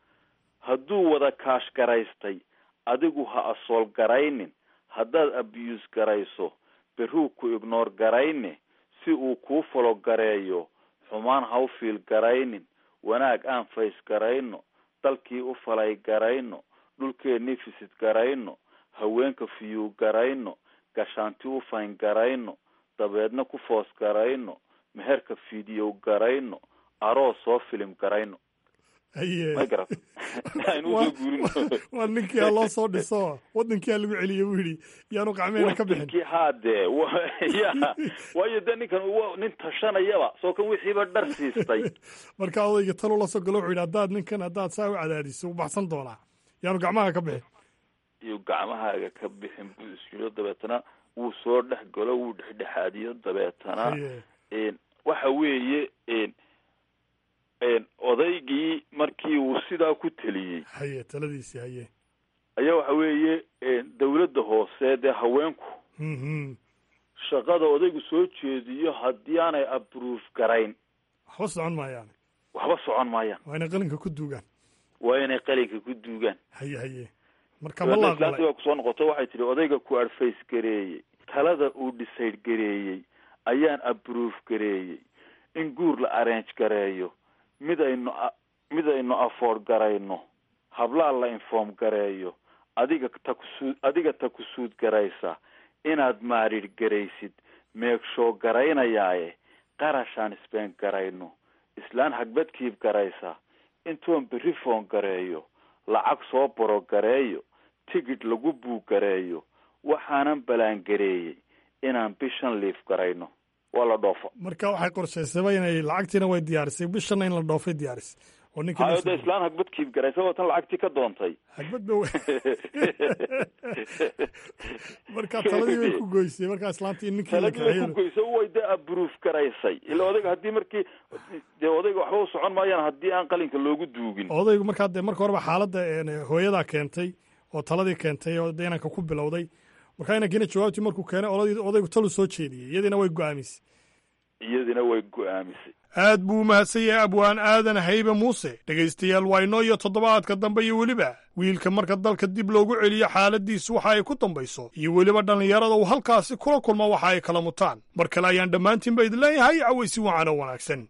hadduu wada kaash garaystay adigu ha asool garaynin haddaad abiyuus garayso berruu ku ignoor garayne si uu kuu falo gareeyo xumaan ha u fiil garaynin wanaag aan fays garayno dalkii u falay garayno dhulkeennii fisid garayno haweenka fiyuu garayno gashaanti u fayn garayno dabeedna ku foos garayno meherka fiidiyow garayno aroos soo filim garayno haye ma garat aynu usoo guurino waa ninkii ha loo soo dhiso wadankii ha lagu celiyey buu yidhi yaanu qacmeena ka bixin wadankii haadee wa- ya waayo dee ninkan wa nin tashanayaba soo kan wixiiba dhar siistay marka odayga talu la soo galo wuxuu yidhi haddaad ninkan haddaad saa u cadaadiso u baxsan doonaa yaanu gacmaha ka bixin iyo gacmahaaga ka bixin buu isyiro dabeetana wuu soo dhex galo wuu dhexdhexaadiyo dabeetana haye een, waxa weeye een, een, odaygii markii uu sidaa ku teliyey haye taladiisii haye ayaa waxa weeye een, dawladda hoose dee haweenku Mhm. shaqada odaygu soo jeediyo haddii aanay approve garayn waxba socon maayaan waxba socon maayaan waa inay qalinka ku duugaan waa inay qalinka ku duugaan haye haye marka ma la dabeetna islaantii aqbalay baa kusoo noqoto waxay tihi odayga ku adface gareeyey talada uu decide gareeyey ayaan approve gareeyey in guur la arrange gareeyo mid aynu a- mid aynu afford garayno hablaa la inform gareeyo adiga takusuud adiga takusuud garaysa inaad maarir garaysid meegshow garaynayaaye qarashaan speen garayno islaan hagbadkiib garaysa intoon berri foon gareeyo lacag soo boro gareeyo tigidh lagu buug gareeyo waxaanan ballaangareeyey inaan bishan liif garayno waa la dhoofa marka waxay qorshaysaba inay lacagtiina way diyaarisay bishanna in la dhoofay diyaarisay oo ninkii hayo nafsi- dee islaan hagbadkiib garaysa waa tan lacagtii ka doontay hagbad ba marka taladii bay ku goysay markaa islaantii in ninkii la taladii way ku kaxeeyo goyso way dee approve garaysay ila odayga haddii markii dee odayga waxba u socon maayaan haddii aan qalinka loogu duugin odaygu markaa dee marka horeba xaaladda een, hooyadaa keentay oo taladii keentay oo dee inanka ku bilowday markaa inankiina jawaabtii markuu keenay oladii odaygu talu soo jeediyey iyadiina way go-aamisay iyadina way go-aamisay aad buu u mahadsan yahay abwaan aadan haybe muuse dhegaystayaal waa inoo iyo toddobaadka dambe iyo weliba wiilka marka dalka dib loogu celiyo xaaladiisu waxa ay ku dambayso iyo weliba dhallinyarada uu halkaasi kula kulmo waxa ay kala mutaan mar kale ayaan dhammaantiinba idin leeyahay cawaysi wacan oo wanaagsan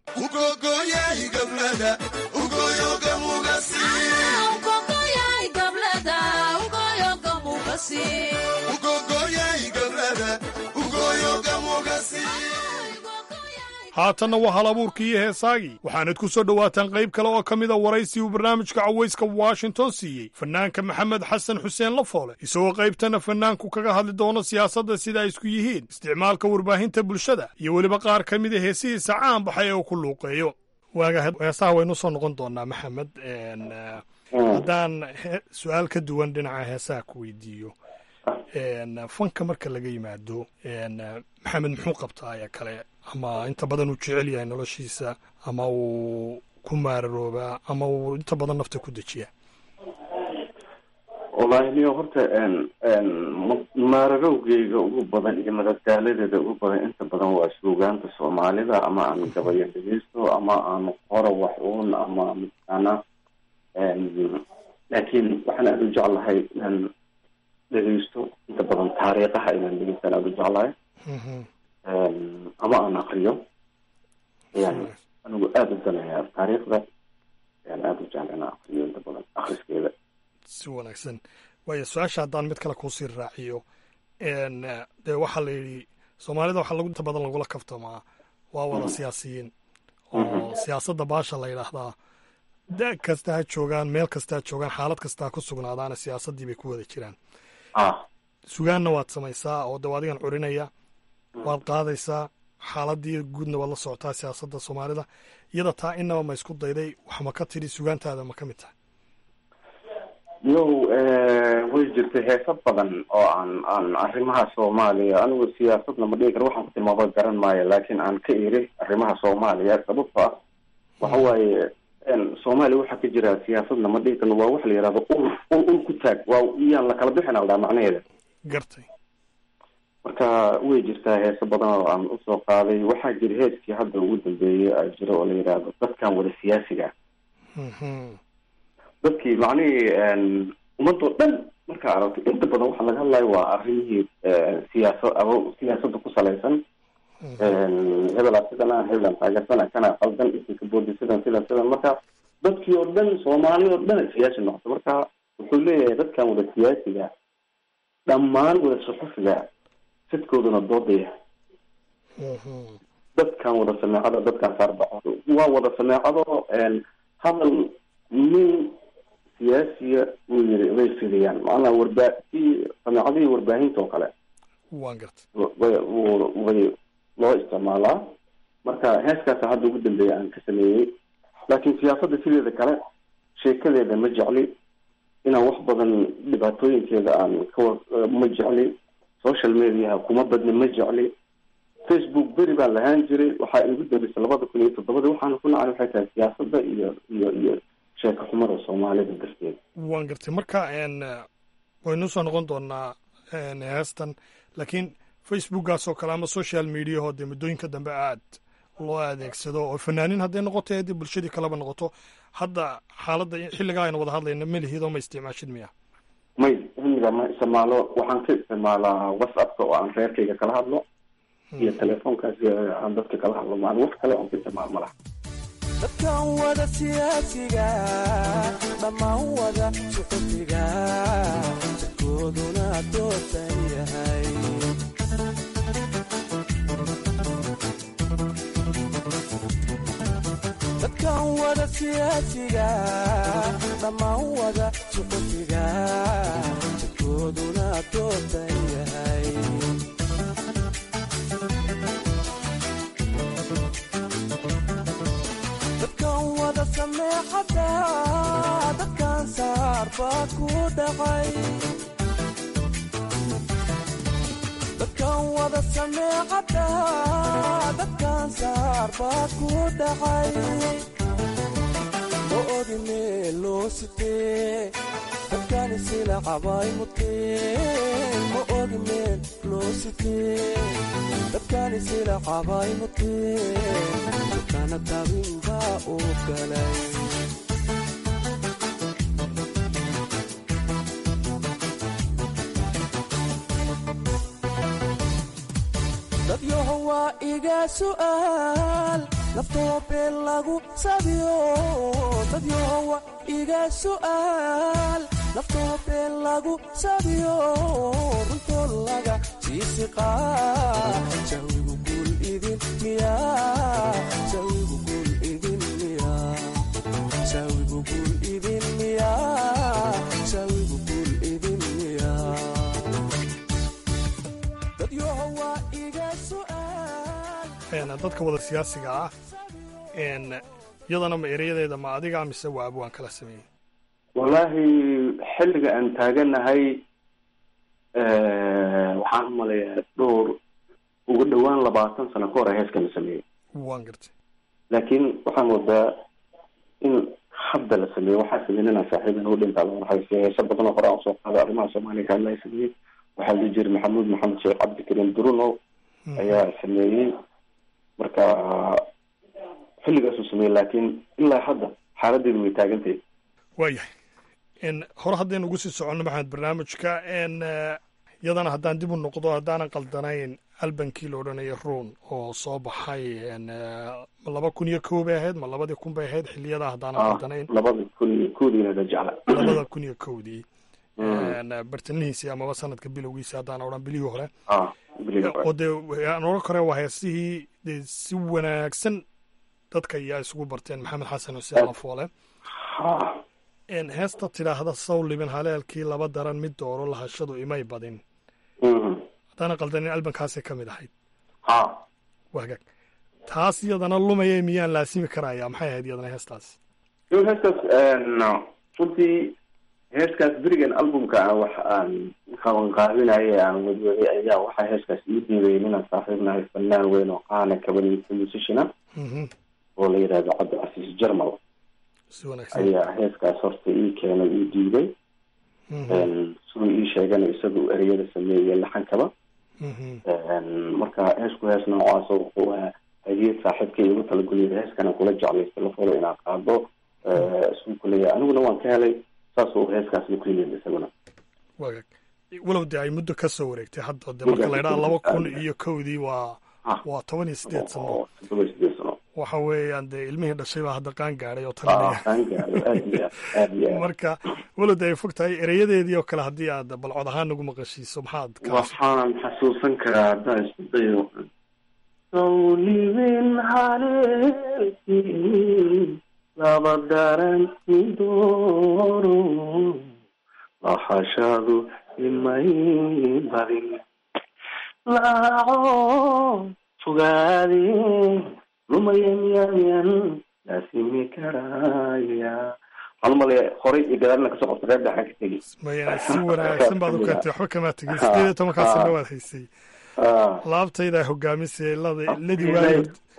haatanna waa hal abuurkii iyo heesaagii waxaanad ku soo dhowaataan qayb kale oo ka mida waraysi uu barnaamijka cawayska washington siiyey fanaanka maxamed xasan xuseen lafoole isagoo qaybtana fanaanku kaga hadli doono siyaasadda sida ay isku yihiin isticmaalka warbaahinta bulshada iyo weliba qaar ka mida heesihiisa caan baxay ee uu ku luuqeeyo waaga heesaha waynu soo noqon doonaa maxamed haddaan he- su-aal ka duwan dhinaca heesaha ku weydiiyo n fanka marka laga yimaado n maxamed muxuu qabtaa ee kale ama inta badan uu jecel yahay noloshiisa ama uu ku maararoobaa ama uu inta badan nafta ku dejiyaa wallaahi niyo horta n n ma- maararowgeyga ugu badan iyo madadaaladeeda ugu badan inta badan waa suugaanta soomaalida ama aan gabayo dhegeysto ama aan qoro wax uun ama mataqaana n laakiin waxaan aada u jeclahay inaan dhegeysto inta badan taariikhaha inaan dhegeystaan aada u jeclahay n ama aan akriyo yani anigu aada u danayaa taariikhda ayaan aada u jecla inaan akriyo inta badan akriskeeda si wanaagsan waayo su-aasha haddaan mid kale kuusii raaciyo n dee waxaa la yidhi soomaalida waxaa lagu inta badan lagula kaftamaa waa wada siyaasiyiin oo siyaasadda baasha la yidhaahdaa da kasta ha joogaan meel kasta ha joogaan xaalad kasta ha ku sugnaadaana siyaasaddii bay ku wada jiraan sugaanna waad samaysaa oo de adigan curinaya waad qaadaysaa xaaladii guudna waad la socotaa siyaasadda soomaalida iyada taa inaba ma isku dayday wax ma ka tidhi sugaantaada ma ka mid tahay yow way jirtay heeso badan oo aan aan arrimaha soomaaliya anigu siyaasadna ma dhigi karo waxaan ku tilmaamo garan maayo laakiin aan ka iri arrimaha soomaaliya sababto ah waxa waaye soomaaliya waxaa ka jira siyaasadna ma dhigi karno waa wax la yihahdo ul ul ul ku taag waa iyaan la kala bixin aldaa macnaheeda gartay marka way jirtaa heeso badan oo aan usoo qaaday waxaa jira heeskii hadda ugu dambeeyey a jira oo la yidhaahdo dadkan wada siyaasiga dadkii macnihii ummadoo dhan markaa aragto inta badan waxaa laga hadlayo waa arrimihii siyaasa abo siyaasadda ku salaysan hebelaa sidana hebelaan taageersana kana qaldan isinka boodi sidan sidan sidan marka dadkii oo dhan soomaali oo dhan siyaasi noqota marka wuxuu leeyahay dadkan wada siyaasiga dhammaan wada suxufiga sidkooduna doodaya dadkan wada sameecada dadkan saarbaxo waa wada sameecado hadal nin siyaasiya uu yiri way fidiyaan macnaa warbaa si sameecadihii warbaahinta oo kale waan gartay way way loo isticmaalaa marka heeskaasa hadda ugu dambeeya aan ka sameeyey laakiin siyaasadda sideeda kale sheekadeeda ma jecli inaan wax badan dhibaatooyinkeeda aan kawa ma jecli social mediaha kuma badna ma jecli facebook beri baan lahaan jiray waxaa igu dambeysay labada kun iyo toddobadii waxaana ku nacay waxay tahay siyaasadda iyo iyo iyo sheeko xumada soomaalida darteed waan gartay marka n waynu soo noqon doonaa heestan laakiin facebookgaas oo kale ama social mediaho dee muddooyinka dambe aad loo adeegsado oo fanaaniin hadday noqoto haddii bulshadii kaleba noqoto hadda xaaladda xilligaa aynu wada hadlayna melihidoo ma isticmaashid miya may xilliga ma isticmaalo waxaan ka isticmaalaa whatsappka oo aan reerkayga kala hadlo iyo telefoonkaasi aan dadka kala hadlo maan wax kale oon ka isticmaalo malaha dadkan wada siyaasiga dhammaan wada suxufiga jidkooduna doosan yahay dadkan wada siyaasiga dhammaan wada suxufiga jidkooduna doosan yahay dadkan wada sameexada dadkan saar baa ku dhacay dadkan wada sameexada dadkan saar baa ku dhacay ma ogi meel loo sitee dadkani sila cabay muteen ma ogi meel loo sitee dadkani sila cabay muteen dadkana tabin baa u galay dadyaho waa iga su'aal naftoo been lagu sabiyo dadyaho waa iga su'aal naftoo been lagu sabiyo runtoo laga siisiqaa jawigu guul idin miyaa jawigu guul idin miyaa jawigu guul idin miyaa jawigu guul idin miyaa dadyaho waa iga su'aal dadka wada siyaasiga ah iyadana ma ereyadeeda ma adiga mise waa abwaan kala sameeyey wallaahi xilliga aan taaganahay waxaan umaleeyaa dhowr ugu dhawaan labaatan sano ka hor a heeskan la sameeyey waan gartay laakiin waxaan wadaa in hadda la sameeyo waxaa sameyn inaan saaxiiban u dhintaa loo raxayse heese badan oo hore aan soo qaado arrimaha soomaaliya ka hadlaya sameeyey waxaa la jiri maxamuud maxamed sheekh cabdikariim duruno ayaa sameeyey marka xilligaasuu sameeyey laakiin ilaa hadda xaaladeedu way taagantahay waayahay n hore haddaynu ugu sii soconno maxamed barnaamijka n yadana haddaan dib u noqdo haddaanan qaldanayn albankii la odhanaya ruun oo soo baxay n ma laba kun iyo kow bay ahayd ma labadii kun bay ahayd xiliyadaa haddaanan qaldanayn labada kun iyo kowdiina la jecla labada kun iyo kowdii bartanihiisii amaba sanadka bilowgiisi haddaan odhan bilihii hore oo dee aan odhan kore waa heesihii dee si wanaagsan dadka ayaa isugu barteen maxamed xasan xuseen lafoole heesta tidhaahda sawliban haleelkii laba daran mid dooro lahashadu imay badin haddaana qaldanin albankaasay ka mid ahayd wagaag taas iyadana lumaya miyaan laasimi karaya maxay ahayd iyadana heestaas heestaas runtii heeskaas berigan albumka aan wax aan qabanqaabinaye aan wadwaday ayaa waxaa heeskaas ii diiday inaan saaxiibnahay fanaan weyn oo qaana kabaniysa musiciana oo la yidhahdo cabdicasiis jarmal ayaa heeskaas horta ii keenay ii diiday siduu ii sheegana isagu ereyada sameeyey laxankaba marka heesku hees noocaas wuxuu ahaa hadiyad saaxiibkay igu talagoliyay heeskana kula jeclaystay lafolo inaan qaado isuu kuleeyahay aniguna waan ka helay saas uu heeskaasna ku yimid isaguna wagaag walow dee ay muddo ka soo wareegtay hadda de marka la ydhaha laba kun iyo kowdii waa waa toban iyo sideed sano toban iyo sideed sano waxa weeyaan dee ilmihii dhashay baa hadda qaan gaadhay oo talinaya marka walow de ay fog tahay ereyadeedii oo kale haddii aad balcod ahaan nagu maqashiiso maxaad waxaan xasuusan karaa haddaan isku dayo sawlibin haleelkii laba daranti dooro lahashadu imay badin laaco fogaade lumayamyamyan laasimi karaya waxaan umalaya horay iyo gadaalna kasoo qabta reer dhexan ka tegi maya si wanaagsan baad u keentay waxba kamaa tegin sideed iyo tobankaa sano waad haysay laabtaydaa hogaamisay ladi ladi waayo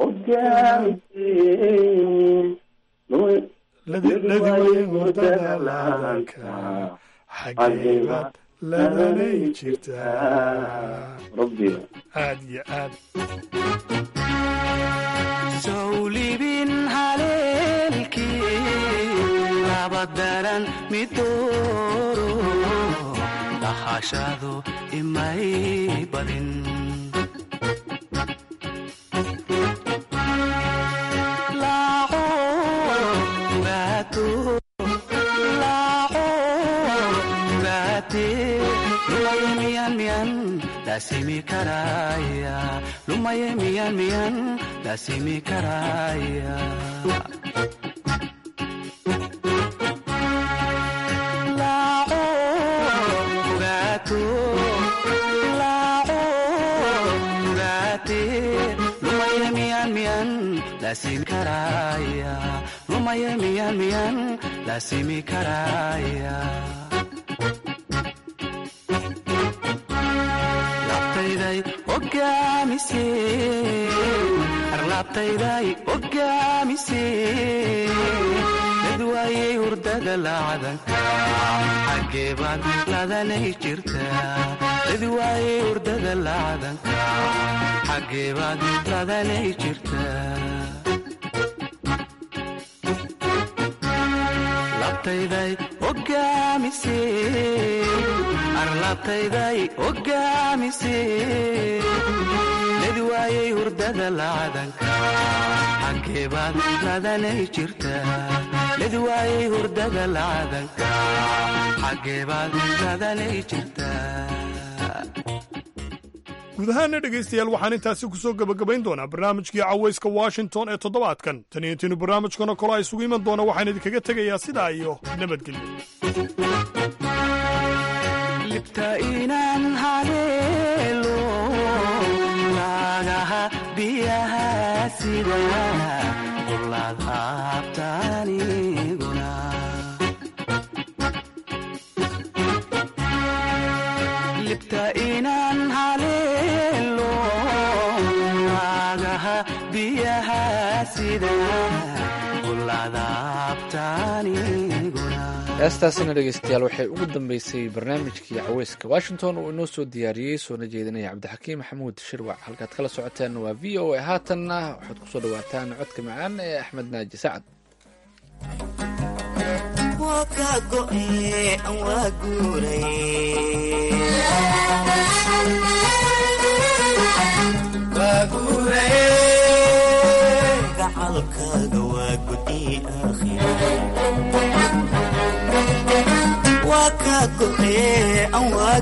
ladi waayo hurdada laalanka xageebaad ladanay jirtaa aad iyo aad sawlibin haleelkii laba daran midooro dhahashadu imay badin lasimi karaya lumaye miyan miyan lasimi karaya laaco ogaato laaco ogaate lumaye miyan miyan lasimi karaya lumaye miyan miyan lasimi karaya arlaabtayday ogaamise dad waayey hurdada laacadanka xaggeebaad ladanay jirtaa dad waayey hurdada laacadanka xaggeebaad ladanay jirtaa labtayday ogaamise arlaabtayday ogaamise dad waayey hurdada laacadanka xaggeebaad ladanay jirtaa dad waayey hurdada laacadanka xaggeebaad ladanay jirtaa guud ahaana dhegaystayaal waxaan intaasi ku soo gebagabayn doonaa barnaamijkii cawayska washington ee toddobaadkan tan iyo intiinu barnaamijkana kolo a isugu iman doona waxaan idinkaga tegayaa sidaa iyo nabadgelyo libta inaan haleelo laagaha biyaha sida qulaad haabtaaniguna sida ulaadaabtaaniguna heestaasina dhegeystayaal waxay ugu dambeysay barnaamijkii caweyska washington uu inoo soo diyaariyey soona jeedinaya cabdixakiim maxamuud shirwac halkaad kala socoteen waa v o a haatanna waxaad kusoo dhawaataan codka macaan ee axmed naaji sacad waa ka go'e aan waa guuray gacalkaaga waa gudi waa ka go'e aan waa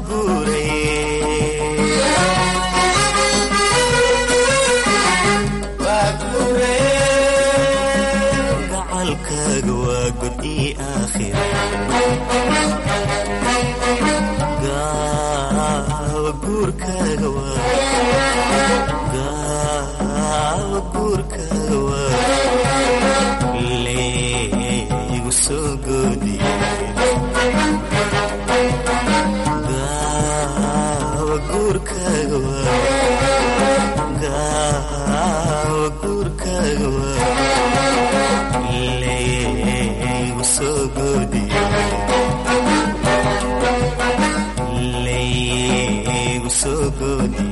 guuray gacalkaaga waa gudi gaawa guurkaaga gaawa guurkaaga waa leegu soo goodi gaawa guurkaaga waa gaawa guurkaaga waa leegu soo goodi leegu soo goodi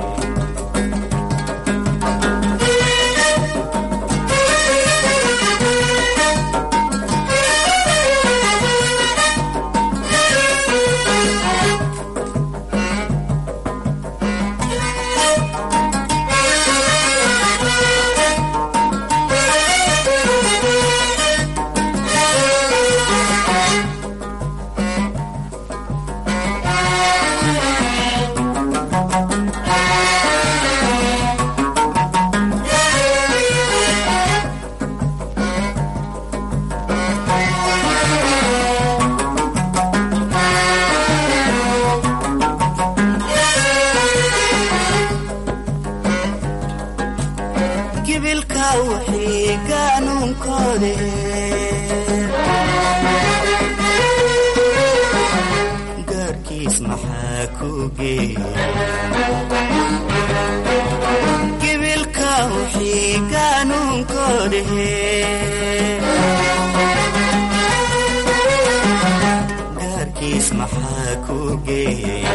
gibilka wixii qaanuunkoode gaarkiis maxaa ku geegibilka wixii qaanuunkoode gaarkiis maxaa ku geeyey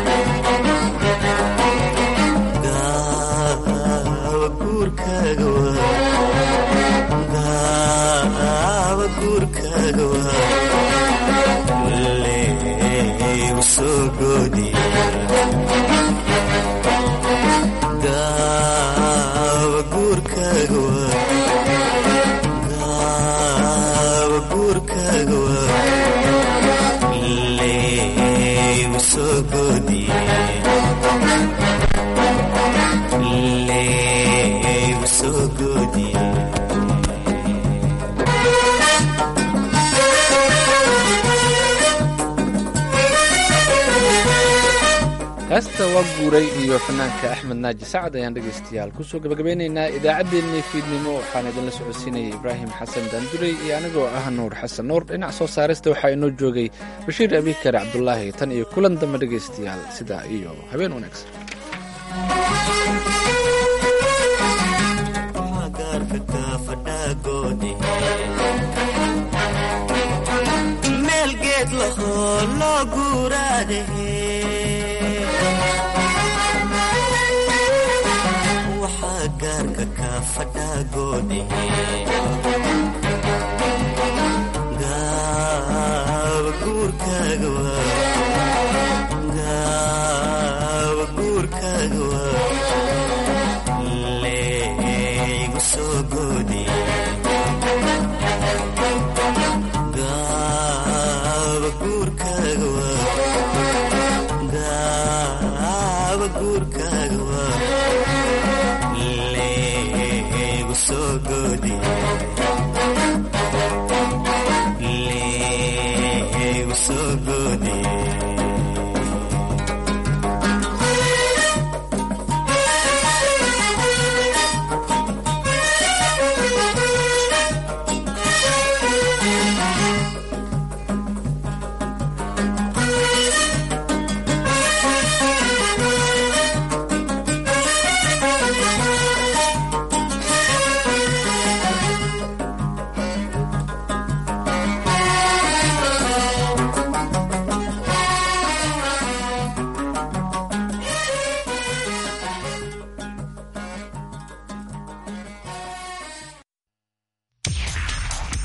gaawa guurkaaga waa gaawa guurkaaga waa leegu soo goodi gaawa guurkaaga waa gaawa guurkaaga waa leegu soo goodi leegu soo goodi heesta waa guuray iyo fanaanka axmed naaji sacad ayaan dhegaystayaal kusoo gabagabeynaynaa idaacaddeenii fiidnimo waxaan idinla socodsiinayay ibraahim xasan daandurey iyo anigoo ah nuur xasan nuur dhinac soo saarista waxaa inoo joogay bashiir abikar cabdulaahi tan iyo kulan dambe dhegaystayaal sidaa iyo habeen wanaagsan gaarka kaafadhaagoode meel geed lahoo loo guuraade waxaa gaarka kaafadhaagoode